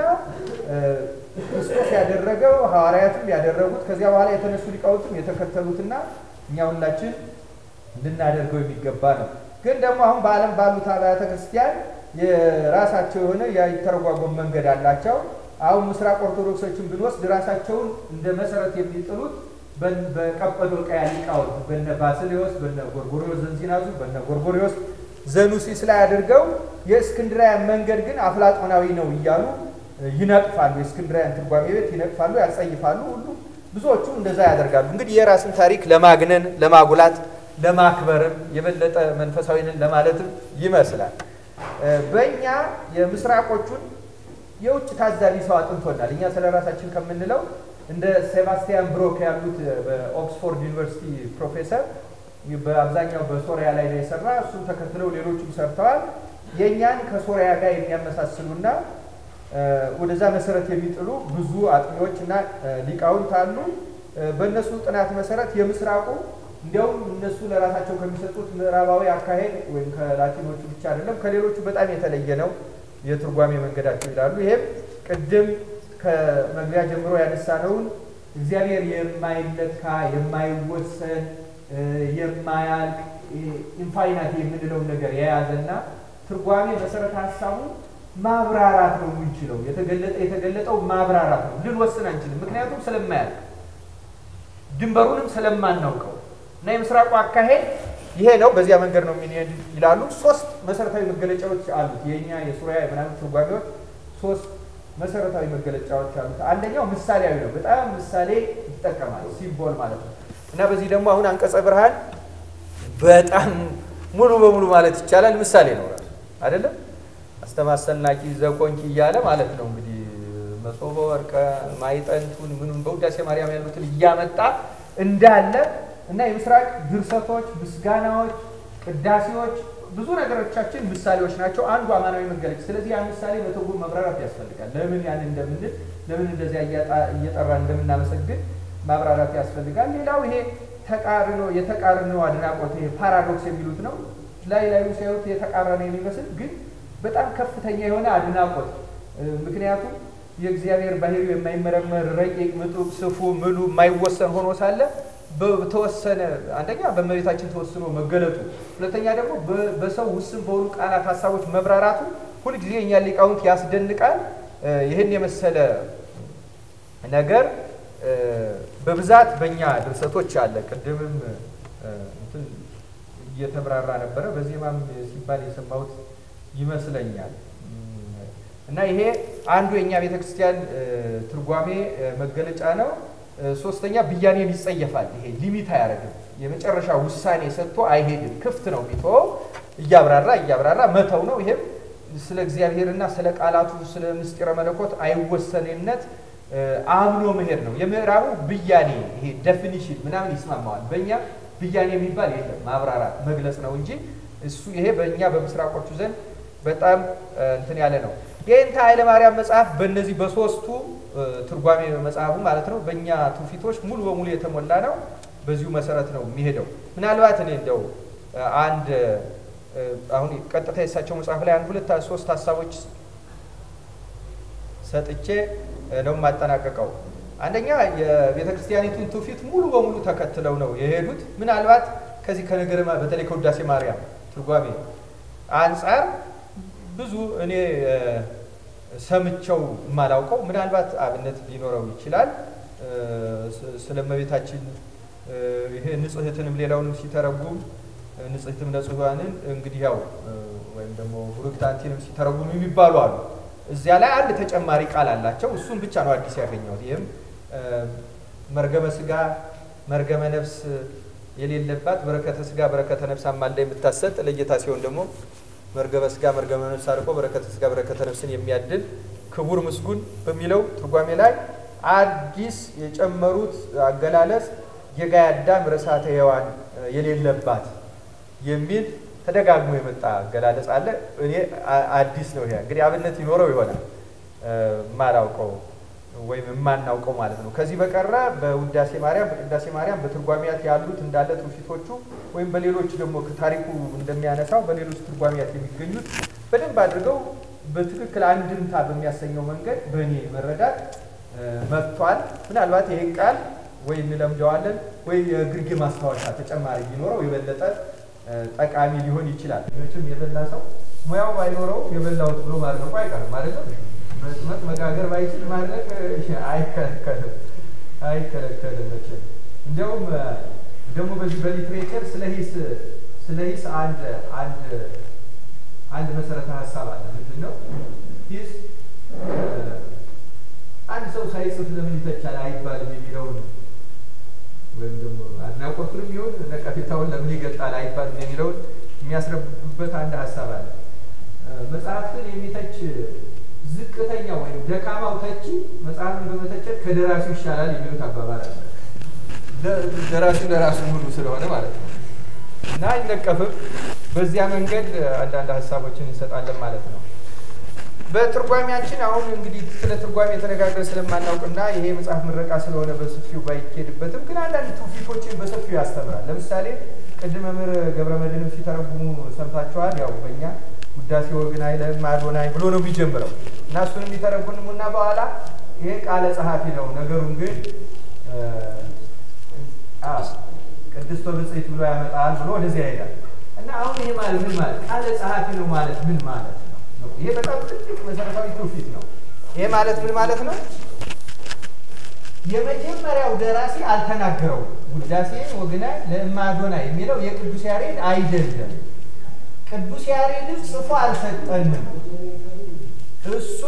ክርስቶስ ያደረገው ሐዋርያትም ያደረጉት ከዚያ በኋላ የተነሱ ሊቃውንትም የተከተሉትና እኛ ሁላችን ልናደርገው የሚገባ ነው። ግን ደግሞ አሁን በዓለም ባሉት አብያተ ክርስቲያን የራሳቸው የሆነ የተረጓጎም መንገድ አላቸው። አሁን ምስራቅ ኦርቶዶክሶችን ብንወስድ ራሳቸውን እንደ መሰረት የሚጥሉት በቀጰዶቅያ ሊቃውንት በነ ባስልዮስ፣ በነ ጎርጎሪዎስ ዘንዚናዙ፣ በነ ጎርጎሪዎስ ዘኑሲስ ላይ አድርገው የእስክንድራያን መንገድ ግን አፍላጦናዊ ነው እያሉ ይነቅፋሉ። የእስክንድራያን ትርጓሜ ቤት ይነቅፋሉ፣ ያጸይፋሉ። ሁሉ ብዙዎቹ እንደዛ ያደርጋሉ። እንግዲህ የራስን ታሪክ ለማግነን ለማጉላት ለማክበርም የበለጠ መንፈሳዊንን ለማለትም ይመስላል። በእኛ የምስራቆቹን የውጭ ታዛቢ ሰው አጥንቶናል። እኛ ስለ ራሳችን ከምንለው እንደ ሴባስቲያን ብሮክ ያሉት በኦክስፎርድ ዩኒቨርሲቲ ፕሮፌሰር በአብዛኛው በሶሪያ ላይ ነው የሰራ። እሱም ተከትለው ሌሎቹም ሰርተዋል። የእኛን ከሶሪያ ጋር የሚያመሳስሉና ወደዛ መሰረት የሚጥሉ ብዙ አጥኚዎች እና ሊቃውንት አሉ። በእነሱ ጥናት መሰረት የምስራቁ እንዲያውም እነሱ ለራሳቸው ከሚሰጡት ምዕራባዊ አካሄድ ወይም ከላቲኖቹ ብቻ አይደለም ከሌሎቹ በጣም የተለየ ነው የትርጓሜ መንገዳቸው ይላሉ። ይሄም ቅድም ከመግቢያ ጀምሮ ያነሳነውን እግዚአብሔር የማይለካ የማይወሰን የማያልቅ ኢንፋይናት የምንለውን ነገር የያዘና ትርጓሜ መሰረተ ሀሳቡ ማብራራት ነው የምንችለው። የተገለጠ የተገለጠው ማብራራት ነው። ልንወስን አንችልም፣ ምክንያቱም ስለማያልቅ ድንበሩንም ስለማናውቀው እና የምስራቁ አካሄድ ይሄ ነው፣ በዚያ መንገድ ነው የሚሄድ ይላሉ። ሶስት መሰረታዊ መገለጫዎች አሉት። የእኛ የሱሪያ የምናምን ትርጓሜዎች ሶስት መሰረታዊ መገለጫዎች አሉት። አንደኛው ምሳሌያዊ ነው። በጣም ምሳሌ ይጠቀማል፣ ሲምቦል ማለት ነው። እና በዚህ ደግሞ አሁን አንቀጸ ብርሃን በጣም ሙሉ በሙሉ ማለት ይቻላል ምሳሌ ነው ራሱ አይደለም። አስተማሰልናቂ ዘቆንቂ እያለ ማለት ነው እንግዲህ መሶበ ወርቀ ማይጠንቱን ምኑን በውዳሴ ማርያም ያሉትን እያመጣ እንዳለ እና የምስራቅ ድርሰቶች፣ ምስጋናዎች፣ ቅዳሴዎች ብዙ ነገሮቻችን ምሳሌዎች ናቸው። አንዱ አማናዊ መገለጫ። ስለዚህ ያን ምሳሌ በትርጉም መብራራት ያስፈልጋል። ለምን ያን እንደምንል ለምን እንደዚያ እየጠራ እንደምናመሰግን ማብራራት ያስፈልጋል። ሌላው ይሄ ተቃርኖ የተቃርኖ አድናቆት ይሄ ፓራዶክስ የሚሉት ነው። ላይ ላዩ ሲያዩት የተቃረነ የሚመስል ግን በጣም ከፍተኛ የሆነ አድናቆት ምክንያቱም የእግዚአብሔር ባህሪው የማይመረመር ረቂቅ፣ ምጡቅ፣ ስፉ፣ ምሉ የማይወሰን ሆኖ ሳለ በተወሰነ አንደኛ በእመቤታችን ተወስኖ መገለጡ፣ ሁለተኛ ደግሞ በሰው ውስን በሆኑ ቃላት ሀሳቦች መብራራቱ ሁልጊዜ እኛ ሊቃውንት ያስደንቃል። ይህን የመሰለ ነገር በብዛት በእኛ ድርሰቶች አለ። ቅድምም እየተብራራ ነበረ፣ በዜማም ሲባል የሰማሁት ይመስለኛል። እና ይሄ አንዱ የእኛ ቤተ ክርስቲያን ትርጓሜ መገለጫ ነው። ሶስተኛ ብያኔን ይጸየፋል። ይሄ ሊሚት አያደርግም። የመጨረሻ ውሳኔ ሰጥቶ አይሄድም። ክፍት ነው የሚተወው። እያብራራ እያብራራ መተው ነው። ይሄም ስለ እግዚአብሔርና ስለ ቃላቱ ስለ ምስጢረ መለኮት አይወሰኔነት አምኖ መሄድ ነው። የምዕራቡ ብያኔ ይሄ ዴፊኒሽን ምናምን ይስማማዋል። በእኛ ብያኔ የሚባል የለም። ማብራራት መግለጽ ነው እንጂ እሱ ይሄ በእኛ በምስራቆቹ ዘንድ በጣም እንትን ያለ ነው። የእንተ ኃይለ ማርያም መጽሐፍ በእነዚህ በሶስቱ ትርጓሜ መጽሐፉ ማለት ነው በእኛ ትውፊቶች ሙሉ በሙሉ የተሞላ ነው። በዚሁ መሰረት ነው የሚሄደው። ምናልባት እኔ እንደው አንድ አሁን ቀጥታ የሳቸው መጽሐፍ ላይ አንድ ሁለት ሶስት ሀሳቦች ሰጥቼ ነው የማጠናቀቀው። አንደኛ የቤተ ክርስቲያኒቱን ትውፊት ሙሉ በሙሉ ተከትለው ነው የሄዱት። ምናልባት ከዚህ ከነገረ በተለይ ከውዳሴ ማርያም ትርጓሜ አንጻር ብዙ እኔ ሰምቸው የማላውቀው ምናልባት አብነት ሊኖረው ይችላል። ስለ እመቤታችን ይሄ ንጽሕትንም ሌላውንም ሲተረጉም ንጽሕትም ነጽዋንን እንግዲህ ያው ወይም ደግሞ ቡርክት አንቲንም ሲተረጉም የሚባሉ አሉ። እዚያ ላይ አንድ ተጨማሪ ቃል አላቸው። እሱን ብቻ ነው አዲስ ያገኘሁት። ይህም መርገመ ስጋ መርገመ ነፍስ የሌለባት በረከተ ስጋ በረከተ ነፍስ አማልዳ የምታሰጥ ለጌታ ሲሆን ደግሞ መርገመ ስጋ መርገመ ነፍስ አርቆ በረከተ ስጋ በረከተ ነፍስን የሚያድል ክቡር ምስጉን በሚለው ትርጓሜ ላይ አዲስ የጨመሩት አገላለጽ የጋይ አዳም ርሳተ ሔዋን የሌለባት የሚል ተደጋግሞ የመጣ አገላለጽ አለ። እኔ አዲስ ነው ይሄ እንግዲህ አብነት ይኖረው ይሆናል የማላውቀው ወይም የማናውቀው ማለት ነው። ከዚህ በቀረ በውዳሴ ማርያም፣ በቅዳሴ ማርያም በትርጓሚያት ያሉት እንዳለ ትውፊቶቹ ወይም በሌሎች ደግሞ ታሪኩ እንደሚያነሳው በሌሎች ትርጓሚያት የሚገኙት በደንብ አድርገው በትክክል አንድምታ በሚያሰኘው መንገድ በእኔ መረዳት መጥቷል። ምናልባት ይህን ቃል ወይ እንለምደዋለን ወይ የግርጌ ማስታወሻ ተጨማሪ ቢኖረው የበለጠ ጠቃሚ ሊሆን ይችላል። መቼም የበላ ሰው ሙያው ባይኖረው የበላሁት ብሎ ማድረቁ አይቀርም ማለት ነው። መጥመቅ መጋገር ባይችል ማድረግ አይከለከልም አይከለከልም መቼም እንዲያውም ደግሞ በዚህ በሊትሬቸር ስለ ሂስ ስለ ሂስ አንድ አንድ አንድ መሰረተ ሀሳብ አለ። ምንድን ነው ሂስ? አንድ ሰው ሳይጽፍ ለምን ይተቻል አይባልም የሚለውን ወይም ደግሞ አድናቆቱንም ይሁን ነቀፌታውን ለምን ይገልጣል አይባልም የሚለውን የሚያስረብበት አንድ ሀሳብ አለ። መጽሐፍትን የሚተች ዝቅተኛ ወይም ደካማው ተቺ መጽሐፍን በመተቸት ከደራሲው ይሻላል የሚሉት አባባል አለ። ደራሲው ለራሱ ሙሉ ስለሆነ ማለት ነው እና አይነቀፍም። በዚያ መንገድ አንዳንድ ሀሳቦችን እንሰጣለን ማለት ነው። በትርጓሜያችን አሁን እንግዲህ ስለ ትርጓሜ የተነጋገር ስለማናውቅና ይሄ መጽሐፍ ምረቃ ስለሆነ በሰፊው ባይኬድበትም ግን አንዳንድ ትውፊቶችን በሰፊው ያስተምራል። ለምሳሌ ቅድመ መምህር ገብረ መድኅንም ሲተረጉሙ ሰምታችኋል። ያው በእኛ ውዳሴ ወግን አይለም አዶናይ ብሎ ነው የሚጀምረው እና እሱን የሚተረጉሙና በኋላ ይሄ ቃለ ጸሐፊ ነው ነገሩን ግን ቅድስት ብጽዕት ብሎ ያመጣል ብሎ ወደዚያ ይሄዳል እና አሁን ይሄ ማለት ምን ማለት ቃለ ጸሐፊ ነው ማለት ምን ማለት ነው? ይሄ በጣም ትልቅ መሰረታዊ ትውፊት ነው። ይሄ ማለት ምን ማለት ነው? የመጀመሪያው ደራሲ አልተናገረውም። ውዳሴ ወግናይ ለእማዶናይ የሚለው የቅዱስ ያሬድ አይደለም። ቅዱስ ያሬድን ጽፎ አልሰጠንም። እሱ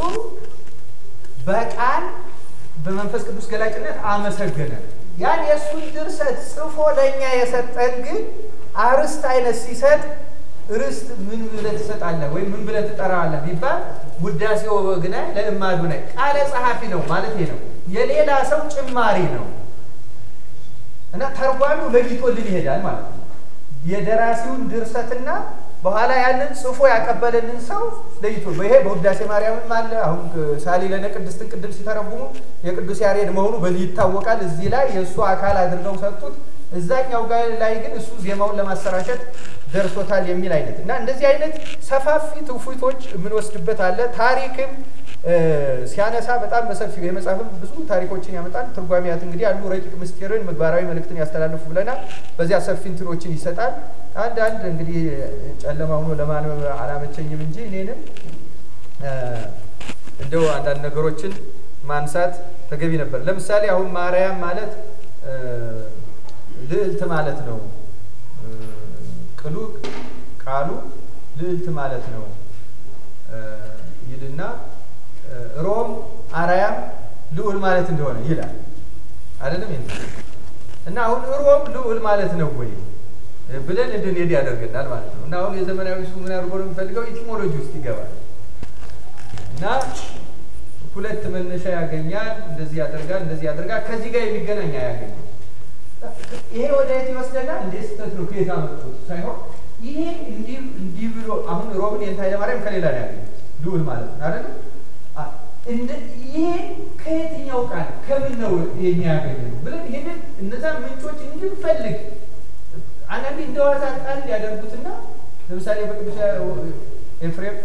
በቃል በመንፈስ ቅዱስ ገላጭነት አመሰገነ። ያን የእሱን ድርሰት ጽፎ ለእኛ የሰጠን ግን አርስት አይነት ሲሰጥ ርስት ምን ብለህ ትሰጣለህ ወይም ምን ብለህ ትጠራዋለህ ቢባል ውዳሴ ወግናይ ለእማዶናይ ቃለ ጸሐፊ ነው ማለት ነው። የሌላ ሰው ጭማሪ ነው እና ተርጓሚው ለይቶልን ይሄዳል ማለት ነው። የደራሲውን ድርሰትና በኋላ ያንን ጽፎ ያቀበለንን ሰው ለይቶ ይሄ በውዳሴ ማርያምም አለ። አሁን ሳሊለነ ቅድስትን ቅድም ሲተረጉሙ የቅዱስ ያሬድ መሆኑ በዚህ ይታወቃል። እዚህ ላይ የእሱ አካል አድርገው ሰጡት። እዛኛው ጋር ላይ ግን እሱ ዜማውን ለማሰራጨት ደርሶታል የሚል አይነት እና እንደዚህ አይነት ሰፋፊ ትውፊቶች የምንወስድበት አለ። ታሪክም ሲያነሳ በጣም በሰፊው የመጽሐፍም ብዙ ታሪኮችን ያመጣል። ትርጓሚያት እንግዲህ አንዱ ረቂቅ ምስጢርን ምግባራዊ መልእክትን ያስተላልፉ ብለናል። በዚያ ሰፊ እንትኖችን ይሰጣል። አንድ አንድ እንግዲህ ጨለማ ሆኖ ለማንበብ አላመቸኝም እንጂ እኔንም እንደው አንዳንድ ነገሮችን ማንሳት ተገቢ ነበር። ለምሳሌ አሁን ማርያም ማለት ልዕልት ማለት ነው። ቅሉ ቃሉ ልዕልት ማለት ነው ይልና ሮም አርያም ልዑል ማለት እንደሆነ ይላል አይደለም እና አሁን ሮም ልዑል ማለት ነው ወይ ብለን እንድንሄድ ያደርገናል ማለት ነው። እና አሁን የዘመናዊ ሱ ምን አድርጎ ነው የሚፈልገው ኢቲሞሎጂ ውስጥ ይገባል እና ሁለት መነሻ ያገኛል። እንደዚህ ያደርጋል፣ እንደዚህ ያደርጋል። ከዚህ ጋር የሚገናኝ አያገኝም። ይሄ ወደ የት ይወስደናል? እንደ ስህተት ነው ከየት አመጡት ሳይሆን ይሄ እንዲህ እንዲህ ብሎ አሁን ሮምን የእንተ ኃይለማርያም ከሌላ ነው ያገኘ ልዑል ማለት ነው አይደለ? ይሄ ከየትኛው ቃል ከምን ነው የሚያገኘ ነው ብለን ይሄንን እነዛ ምንጮች እንድንፈልግ አንዳንዴ እንደዋዛ ቃል ያደርጉትና ለምሳሌ በቅዱስ ኤፍሬም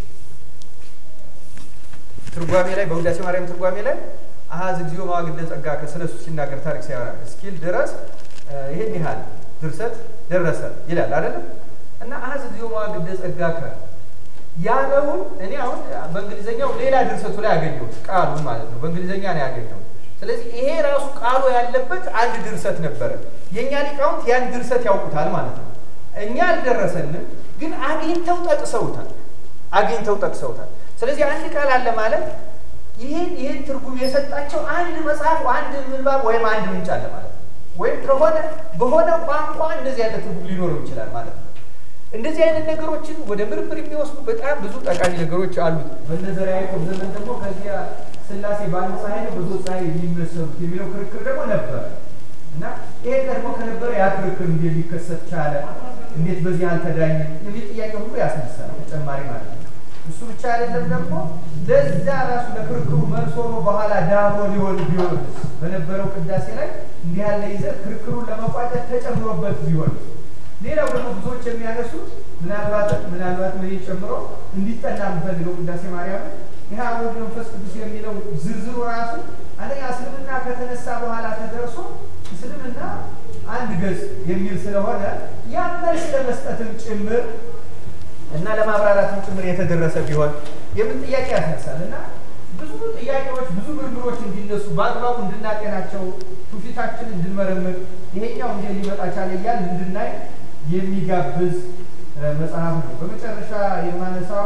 ትርጓሜ ላይ በውዳሴ ማርያም ትርጓሜ ላይ አሀዝ እግዚኦ መዋግደ ጸጋ ከስለሱ ሲናገር ታሪክ ሲያወራ እስኪል ድረስ ይሄን ያህል ድርሰት ደረሰ ይላል አይደለም። እና አሀዝ እግዚኦ መዋግደ ጸጋ ከ ያለውን እኔ አሁን በእንግሊዝኛው ሌላ ድርሰቱ ላይ ያገኘሁት ቃሉን ማለት ነው። በእንግሊዝኛ ነው ያገኘሁት። ስለዚህ ይሄ ራሱ ቃሉ ያለበት አንድ ድርሰት ነበረ። የእኛ ሊቃውንት ያን ድርሰት ያውቁታል ማለት ነው። እኛ አልደረሰንም፣ ግን አግኝተው ጠቅሰውታል። አግኝተው ጠቅሰውታል። ስለዚህ አንድ ቃል አለ ማለት ይህን ይህን ትርጉም የሰጣቸው አንድ መጽሐፍ፣ አንድ ምንባብ ወይም አንድ ምንጭ አለ ማለት ነው። ወይም ከሆነ በሆነ ቋንቋ እንደዚህ ያለ ትርጉም ሊኖረው ይችላል ማለት ነው። እንደዚህ አይነት ነገሮችን ወደ ምርምር የሚወስዱ በጣም ብዙ ጠቃሚ ነገሮች አሉት። በነዘር ያዕቆብ ዘመን ደግሞ ከዚያ ሥላሴ በአንድ ፀሐይ ነው በሶስት ፀሐይ የሚመሰሉት የሚለው ክርክር ደግሞ ነበረ እና ይሄ ቀድሞ ከነበረ ያ ክርክር እንዴት ሊከሰት ቻለ? እንዴት በዚህ አልተዳኝም? የሚል ጥያቄ ሁሉ ያስነሳል ተጨማሪ ማለት ነው። እሱ ብቻ አይደለም ደግሞ ለዛ ራሱ ለክርክሩ መልስ ሆኖ በኋላ ዳሞ ሊሆን ቢሆን በነበረው ቅዳሴ ላይ እንዲህ ያለ ይዘት ክርክሩን ለመቋጨት ተጨምሮበት ቢሆን ሌላው ደግሞ ብዙዎች የሚያነሱት ምናልባት ምናልባት ምን ጨምሮ እንዲጠና የምፈልገው ቅዳሴ ማርያም ይህ አብ ወልድ መንፈስ ቅዱስ የሚለው ዝርዝሩ ራሱ አንደኛ እስልምና ከተነሳ በኋላ ተደርሶ እስልምና አንድ ገጽ የሚል ስለሆነ ያን መልስ ለመስጠትም ጭምር እና ለማብራራትም ጭምር የተደረሰ ቢሆን የምን ጥያቄ ያስነሳል እና ብዙ ጥያቄዎች ብዙ ምርምሮች እንዲነሱ በአግባቡ እንድናጤናቸው ትውፊታችን እንድንመረምር ይሄኛው እንደ ሊመጣ ቻለ እያል እንድናይ የሚጋብዝ መጽሐፍ ነው። በመጨረሻ የማነሳው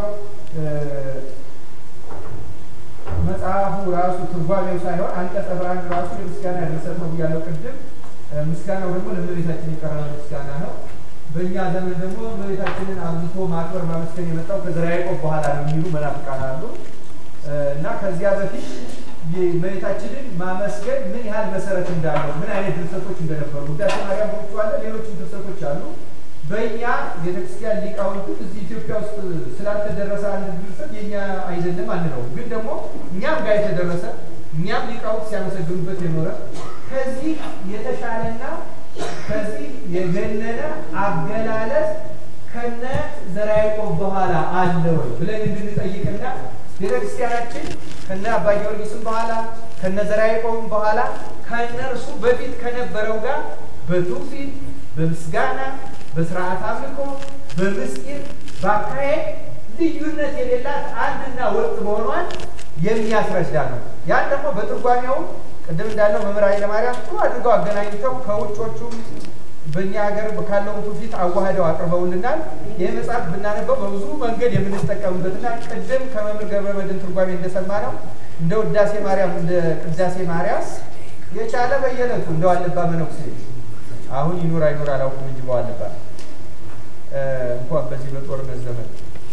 መጽሐፉ ራሱ ትርጓሜው ሳይሆን አንቀጸ ብርሃን ራሱ የምስጋና ድርሰት ነው ብያለሁ ቅድም። ምስጋናው ደግሞ ለእመቤታችን የቀረበ ምስጋና ነው። በእኛ ዘመን ደግሞ እመቤታችንን አብዝቶ ማክበር ማመስገን የመጣው ከዘርዓ ያዕቆብ በኋላ ነው የሚሉ መናፍቃን አሉ እና ከዚያ በፊት እመቤታችንን ማመስገን ምን ያህል መሰረት እንዳለው ምን አይነት ድርሰቶች እንደነበሩ ውዳሴ ማርያም በውጭ አለ፣ ሌሎችም ድርሰቶች አሉ። በእኛ ቤተክርስቲያን ሊቃውንቱ እዚህ ኢትዮጵያ ውስጥ ስላልተደረሰ አንድ ድርሰት የእኛ አይደለም አንለውም። ግን ደግሞ እኛም ጋር የተደረሰ እኛም ሊቃውንት ሲያመሰግኑበት የኖረ ከዚህ የተሻለና ከዚህ የገነነ አገላለጽ ከነ ዘርዓ ያዕቆብ በኋላ አለ ወይ ብለን እንድንጠይቅና ቤተክርስቲያናችን ከነ አባ ጊዮርጊስም በኋላ ከነ ዘርዓ ያዕቆብም በኋላ ከእነርሱ በፊት ከነበረው ጋር በትውፊት በምስጋና በስርዓት አምልኮ በምስጢር በአካሄድ ልዩነት የሌላት አንድና ወጥ መሆኗን የሚያስረዳ ነው። ያን ደግሞ በትርጓሜው ቅድም እንዳለው መምህር ኃይለማርያም ጥሩ አድርገው አገናኝተው ከውጮቹም በእኛ ሀገር ካለውን ትውፊት አዋህደው አቅርበውልናል። ይህ መጽሐፍ ብናነበው በብዙ መንገድ የምንጠቀምበትና ቅድም ከመምህር ገብረ መድኅን ትርጓሜ እንደሰማ ነው እንደ ውዳሴ ማርያም እንደ ቅዳሴ ማርያም የቻለ በየዕለቱ እንደው አለባ መነኩሴ አሁን ይኑር አይኑር አላውቅም እንጂ በዋልባ እንኳን በዚህ በጦርነት ዘመን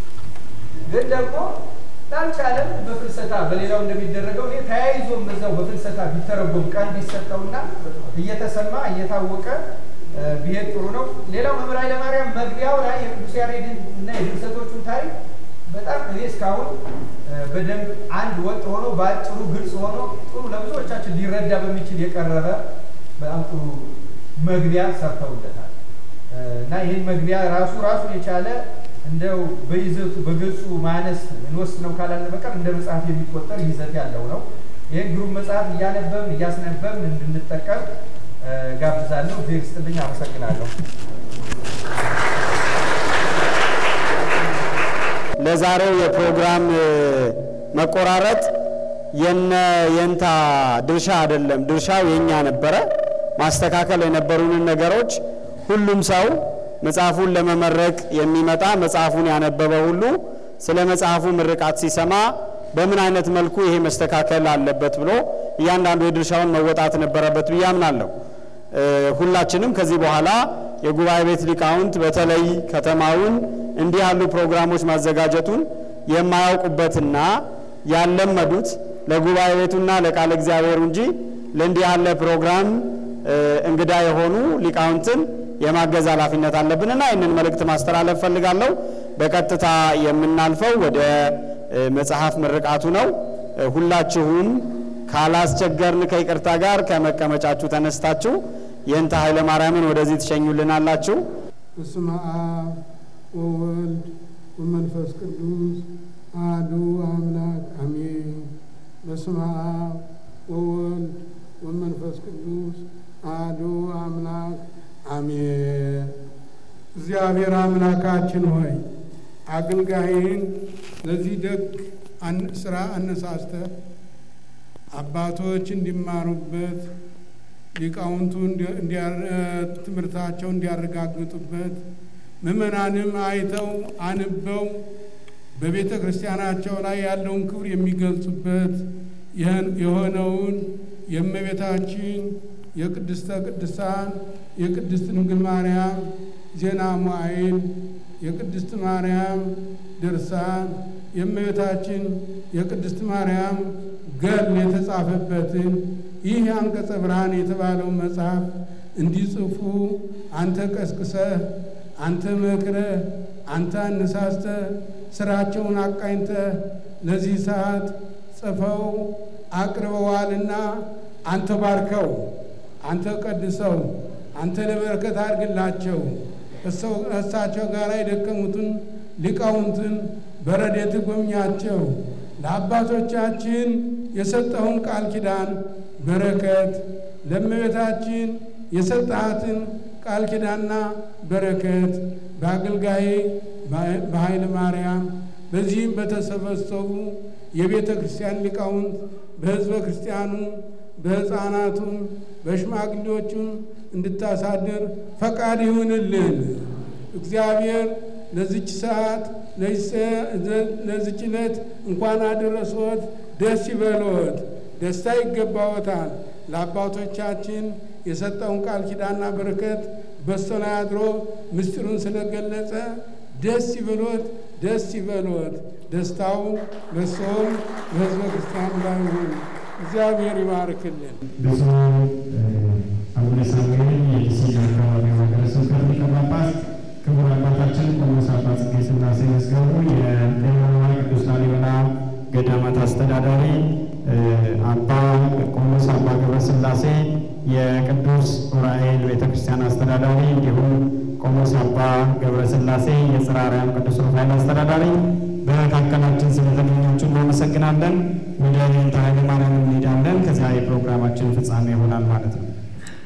ግን ደግሞ ላልቻለም በፍልሰታ በሌላው እንደሚደረገው እኔ ተያይዞም በዛው በፍልሰታ ቢተረጎም ቀን ቢሰጠውና እየተሰማ እየታወቀ ቢሄድ ጥሩ ነው። ሌላው መምህር ኃይለማርያም መግቢያው ላይ የቅዱስ ያሬድን እና የድርሰቶቹን ታሪክ በጣም እኔ እስካሁን በደንብ አንድ ወጥ ሆኖ በአጭሩ ግልጽ ሆኖ ጥሩ ለብዙዎቻችን ሊረዳ በሚችል የቀረበ በጣም ጥሩ መግቢያ ሰርተውለታል እና ይህን መግቢያ ራሱ ራሱን የቻለ እንደው በይዘቱ በገጹ ማነስ እንወስነው ካላለ በቀር እንደ መጽሐፍ የሚቆጠር ይዘት ያለው ነው። ይህን ግሩም መጽሐፍ እያነበብን እያስነበብን እንድንጠቀም ጋብዛለሁ። እግዜር ይስጥልኝ። አመሰግናለሁ። ለዛሬው የፕሮግራም መቆራረጥ የነ የንታ ድርሻ አይደለም፣ ድርሻው የኛ ነበረ። ማስተካከል የነበሩንን ነገሮች ሁሉም ሰው መጽሐፉን ለመመረቅ የሚመጣ መጽሐፉን ያነበበ ሁሉ ስለ መጽሐፉ ምርቃት ሲሰማ በምን አይነት መልኩ ይሄ መስተካከል አለበት ብሎ እያንዳንዱ የድርሻውን መወጣት ነበረበት ብዬ አምናለሁ። ሁላችንም ከዚህ በኋላ የጉባኤ ቤት ሊቃውንት በተለይ ከተማውን እንዲህ ያሉ ፕሮግራሞች ማዘጋጀቱን የማያውቁበትና ያለመዱት ለጉባኤ ቤቱና ለቃለ እግዚአብሔሩ እንጂ ለእንዲህ ያለ ፕሮግራም እንግዳ የሆኑ ሊቃውንትን የማገዝ ኃላፊነት አለብንና ይህንን መልእክት ማስተላለፍ ፈልጋለሁ። በቀጥታ የምናልፈው ወደ መጽሐፍ ምርቃቱ ነው። ሁላችሁም ካላስቸገርን ከይቅርታ ጋር ከመቀመጫችሁ ተነስታችሁ የእንተ ኃይለ ማርያምን ወደዚህ ትሸኙልናላችሁ። በስመ አብ ወወልድ ወመንፈስ ቅዱስ አሐዱ አምላክ አሜን። በስመ አብ ወወልድ ወመንፈስ ቅዱስ አሐዱ አምላክ አሜን። እግዚአብሔር አምላካችን ሆይ አገልጋይን ለዚህ ደግ ስራ አነሳስተህ አባቶች እንዲማሩበት ሊቃውንቱ ትምህርታቸው እንዲያረጋግጡበት ምዕመናንም አይተው አንበው በቤተ ክርስቲያናቸው ላይ ያለውን ክብር የሚገልጹበት የሆነውን የእመቤታችን የቅድስተ ቅዱሳን የቅድስት ድንግል ማርያም ዜና መዋዕል የቅድስት ማርያም ድርሳን የእመቤታችን የቅድስት ማርያም ገድል የተጻፈበትን ይህ አንቀጸ ብርሃን የተባለው መጽሐፍ እንዲጽፉ አንተ ቀስቅሰህ፣ አንተ መክረህ፣ አንተ አነሳስተህ ስራቸውን አቃኝተህ ለዚህ ሰዓት ጽፈው አቅርበዋልና አንተ ባርከው፣ አንተ ቀድሰው፣ አንተ ለበረከት አድርግላቸው። እሳቸው ጋር የደከሙትን ሊቃውንትን በረድኤት ጎብኛቸው። ለአባቶቻችን የሰጠውን ቃል ኪዳን በረከት ለእመቤታችን የሰጣትን ቃል ኪዳንና በረከት በአገልጋዬ በኃይለ ማርያም በዚህም በተሰበሰቡ የቤተ ክርስቲያን ሊቃውንት በሕዝበ ክርስቲያኑ በሕፃናቱም በሽማግሌዎቹም እንድታሳድር ፈቃድ ይሁንልን። እግዚአብሔር ለዚች ሰዓት ለዚች ዕለት እንኳን አደረሶት። ደስ ይበሎት፣ ደስታ ይገባዎታል። ለአባቶቻችን የሰጠውን ቃል ኪዳንና በረከት በእሱ ላይ አድሮ ምስጢሩን ስለገለጸ ደስ ይበሎት፣ ደስ ይበሎት። ደስታው በሰውም በሕዝበ ክርስቲያኑ ላይ ይሁን። እግዚአብሔር ይባርክልን። ብፁዕ አቡነ ሳሙኤል የዲሲና አካባቢ ሀገረ ስብከት ሊቀ ጳጳስ፣ ክቡር አባታችን ቆሞስ አባ ጽጌ ሥላሴ መዝገቡ የደብረ ቅዱስ ላሊበላ ገዳማት አስተዳዳሪ፣ አባ ቆሞስ አባ ገብረ ሥላሴ የቅዱስ ዑራኤል ቤተ ክርስቲያን አስተዳዳሪ፣ እንዲሁም ቆሞስ አባ ገብረ ሥላሴ የጽርሐ አርያም ቅዱስ ሩፋኤል አስተዳዳሪ በመካከላችን ስለተገኛችሁ እናመሰግናለን። ወደ ሌንታ ኃይለ ማርያም እንሄዳለን። ከዚያ የፕሮግራማችን ፍጻሜ ይሆናል ማለት ነው።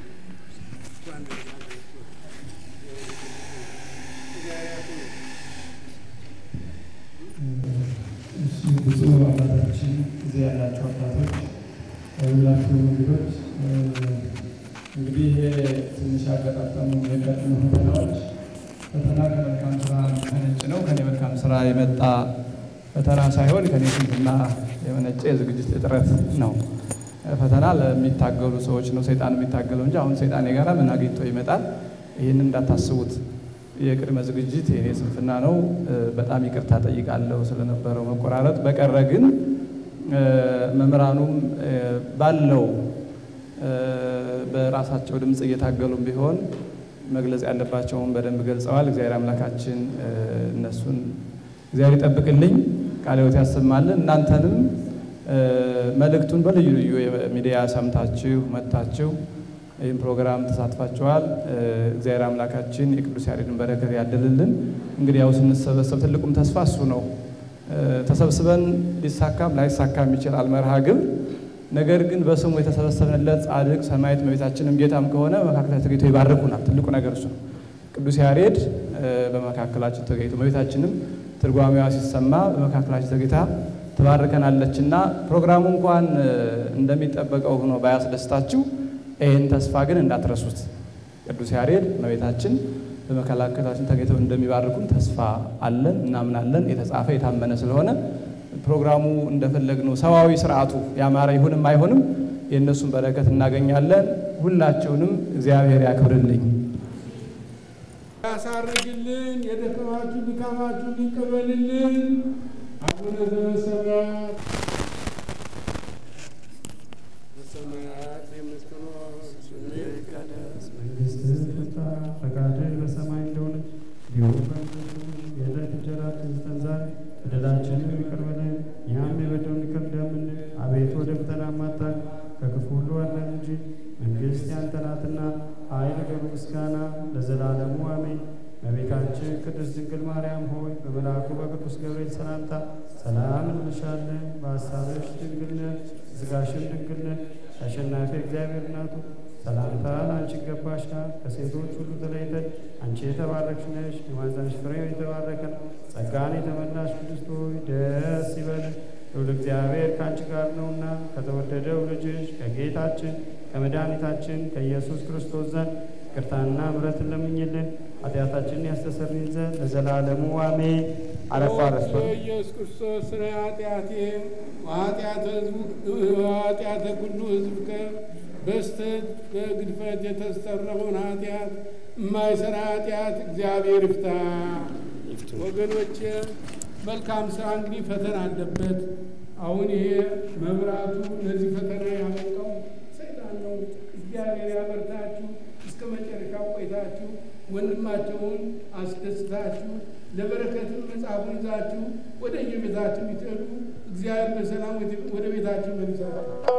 ብፁዕ አባታችን እዚህ ያላቸው አባቶች፣ ሁላችሁ እንግዶች፣ እንግዲህ ይሄ ትንሽ ያገጣጠሙ የቀድሞ ፈተናዎች ፈተና ከመልካም ስራ መነጭ ነው። ከኔ መልካም ስራ የመጣ ፈተና ሳይሆን ከኔ ስንፍና የመነጨ የዝግጅት እጥረት ነው። ፈተና ለሚታገሉ ሰዎች ነው ሰይጣን የሚታገለው እንጂ አሁን ሰይጣን የጋራ ምን አግኝቶ ይመጣል? ይህንን እንዳታስቡት። የቅድመ ዝግጅት የኔ ስንፍና ነው። በጣም ይቅርታ ጠይቃለሁ ስለነበረው መቆራረጥ። በቀረ ግን መምህራኑም ባለው በራሳቸው ድምፅ እየታገሉም ቢሆን መግለጽ ያለባቸውን በደንብ ገልጸዋል። እግዚአብሔር አምላካችን እነሱን እግዚአብሔር ይጠብቅልኝ፣ ቃለ ሕይወት ያሰማልን። እናንተንም መልእክቱን በልዩ ልዩ ሚዲያ ሰምታችሁ መጥታችሁ ይህም ፕሮግራም ተሳትፋችኋል። እግዚአብሔር አምላካችን የቅዱስ ያሬድን በረከት ያድልልን። እንግዲህ ያው ስንሰበሰብ ትልቁም ተስፋ እሱ ነው። ተሰብስበን ሊሳካም ላይሳካም ይችላል መርሃ ግብር። ነገር ግን በስሙ የተሰበሰብንለት ጻድቅ ሰማዕት እመቤታችንም ጌታም ከሆነ በመካከላችን ተገኝቶ ይባርኩናል። ትልቁ ነገር እሱ ነው። ቅዱስ ያሬድ በመካከላችን ተገኝቶ እመቤታችንም ትርጓሜዋ ሲሰማ በመካከላችን ተገኝታ ትባርከናለችና ፕሮግራሙ እንኳን እንደሚጠበቀው ሆኖ ባያስደስታችሁ ይህን ተስፋ ግን እንዳትረሱት። ቅዱስ ያሬድ እመቤታችን በመካከላችን ተገኝተው እንደሚባርኩን ተስፋ አለን፣ እናምናለን። የተጻፈ የታመነ ስለሆነ ፕሮግራሙ እንደፈለግነው ሰዋዊ ስርዓቱ ያማረ ይሁንም አይሆንም የእነሱን በረከት እናገኛለን። ሁላችሁንም እግዚአብሔር ያክብርልኝ። ያሳርግልን፣ የደከማችሁ ድካማችሁ ሊቀበልልን። አቡነ ዘበሰማያት በሰማያት የምትኖር ስምህ ይቀደስ መንግስትህ ትምጣ፣ ፈቃድህ በሰማይ እንደሆነች እንዲሁም በምድር ትሁን። የዕለት እንጀራችንን ስጠን ዛሬ፣ በደላችንን ይቅር በለን እኛም የበደሉንን ይቅር እንደምንል። አቤቱ ወደ ፈተና አታግባን፣ ከክፉ ሁሉ አድነን እንጂ መንግሥት ያንተ ናትና፣ ኃይል፣ ክብር፣ ምስጋና ለዘላለሙ አሜን። እመቤታችን ቅድስት ድንግል ማርያም ሆይ በመልአኩ በቅዱስ ገብርኤል ሰላምታ ሰላም እንልሻለን። በሐሳብሽ ድንግል ነሽ፣ በሥጋሽም ድንግል ነሽ። አሸናፊ እግዚአብሔር እናቱ ሰላምታ ለአንቺ ይገባሻል። ከሴቶች ሁሉ ተለይተሽ አንቺ የተባረክሽ ነሽ፣ የማኅፀንሽ ፍሬ የተባረከ ነው። ጸጋን የተመላሽ ቅድስት ሆይ ደስ ይበልሽ፣ ልዑል እግዚአብሔር ከአንቺ ጋር ነውና ከተወደደው ልጅሽ ከጌታችን ከመድኃኒታችን ከኢየሱስ ክርስቶስ ዘንድ ይቅርታና ምሕረትን ለምኝልን ኃጢአታችንን ያስተሰርይ ዘንድ ለዘላለሙ አሜን። አረፋ ረስቶ ኢየሱስ ክርስቶስ ስለ ኃጢአቴ ኃጢአተ ኩሉ ሕዝብከ በስተት በግድፈት የተሰረመውን ኃጢአት የማይሰራ ኃጢአት እግዚአብሔር ይፍታ። ወገኖቼ መልካም ስራ እንግዲህ ፈተና አለበት። አሁን ይሄ መብራቱ ለዚህ ፈተና ያመጣው ሰይጣን ነው። እግዚአብሔር ያበርታችሁ። እስከ መጨረሻው ቆይታችሁ ወንድማቸውን አስደስታችሁ ለበረከትም መጽሐፉን ይዛችሁ ወደ የቤታችሁ ይትሄዱ። እግዚአብሔር በሰላም ወደ ቤታችሁ መልሳችሁ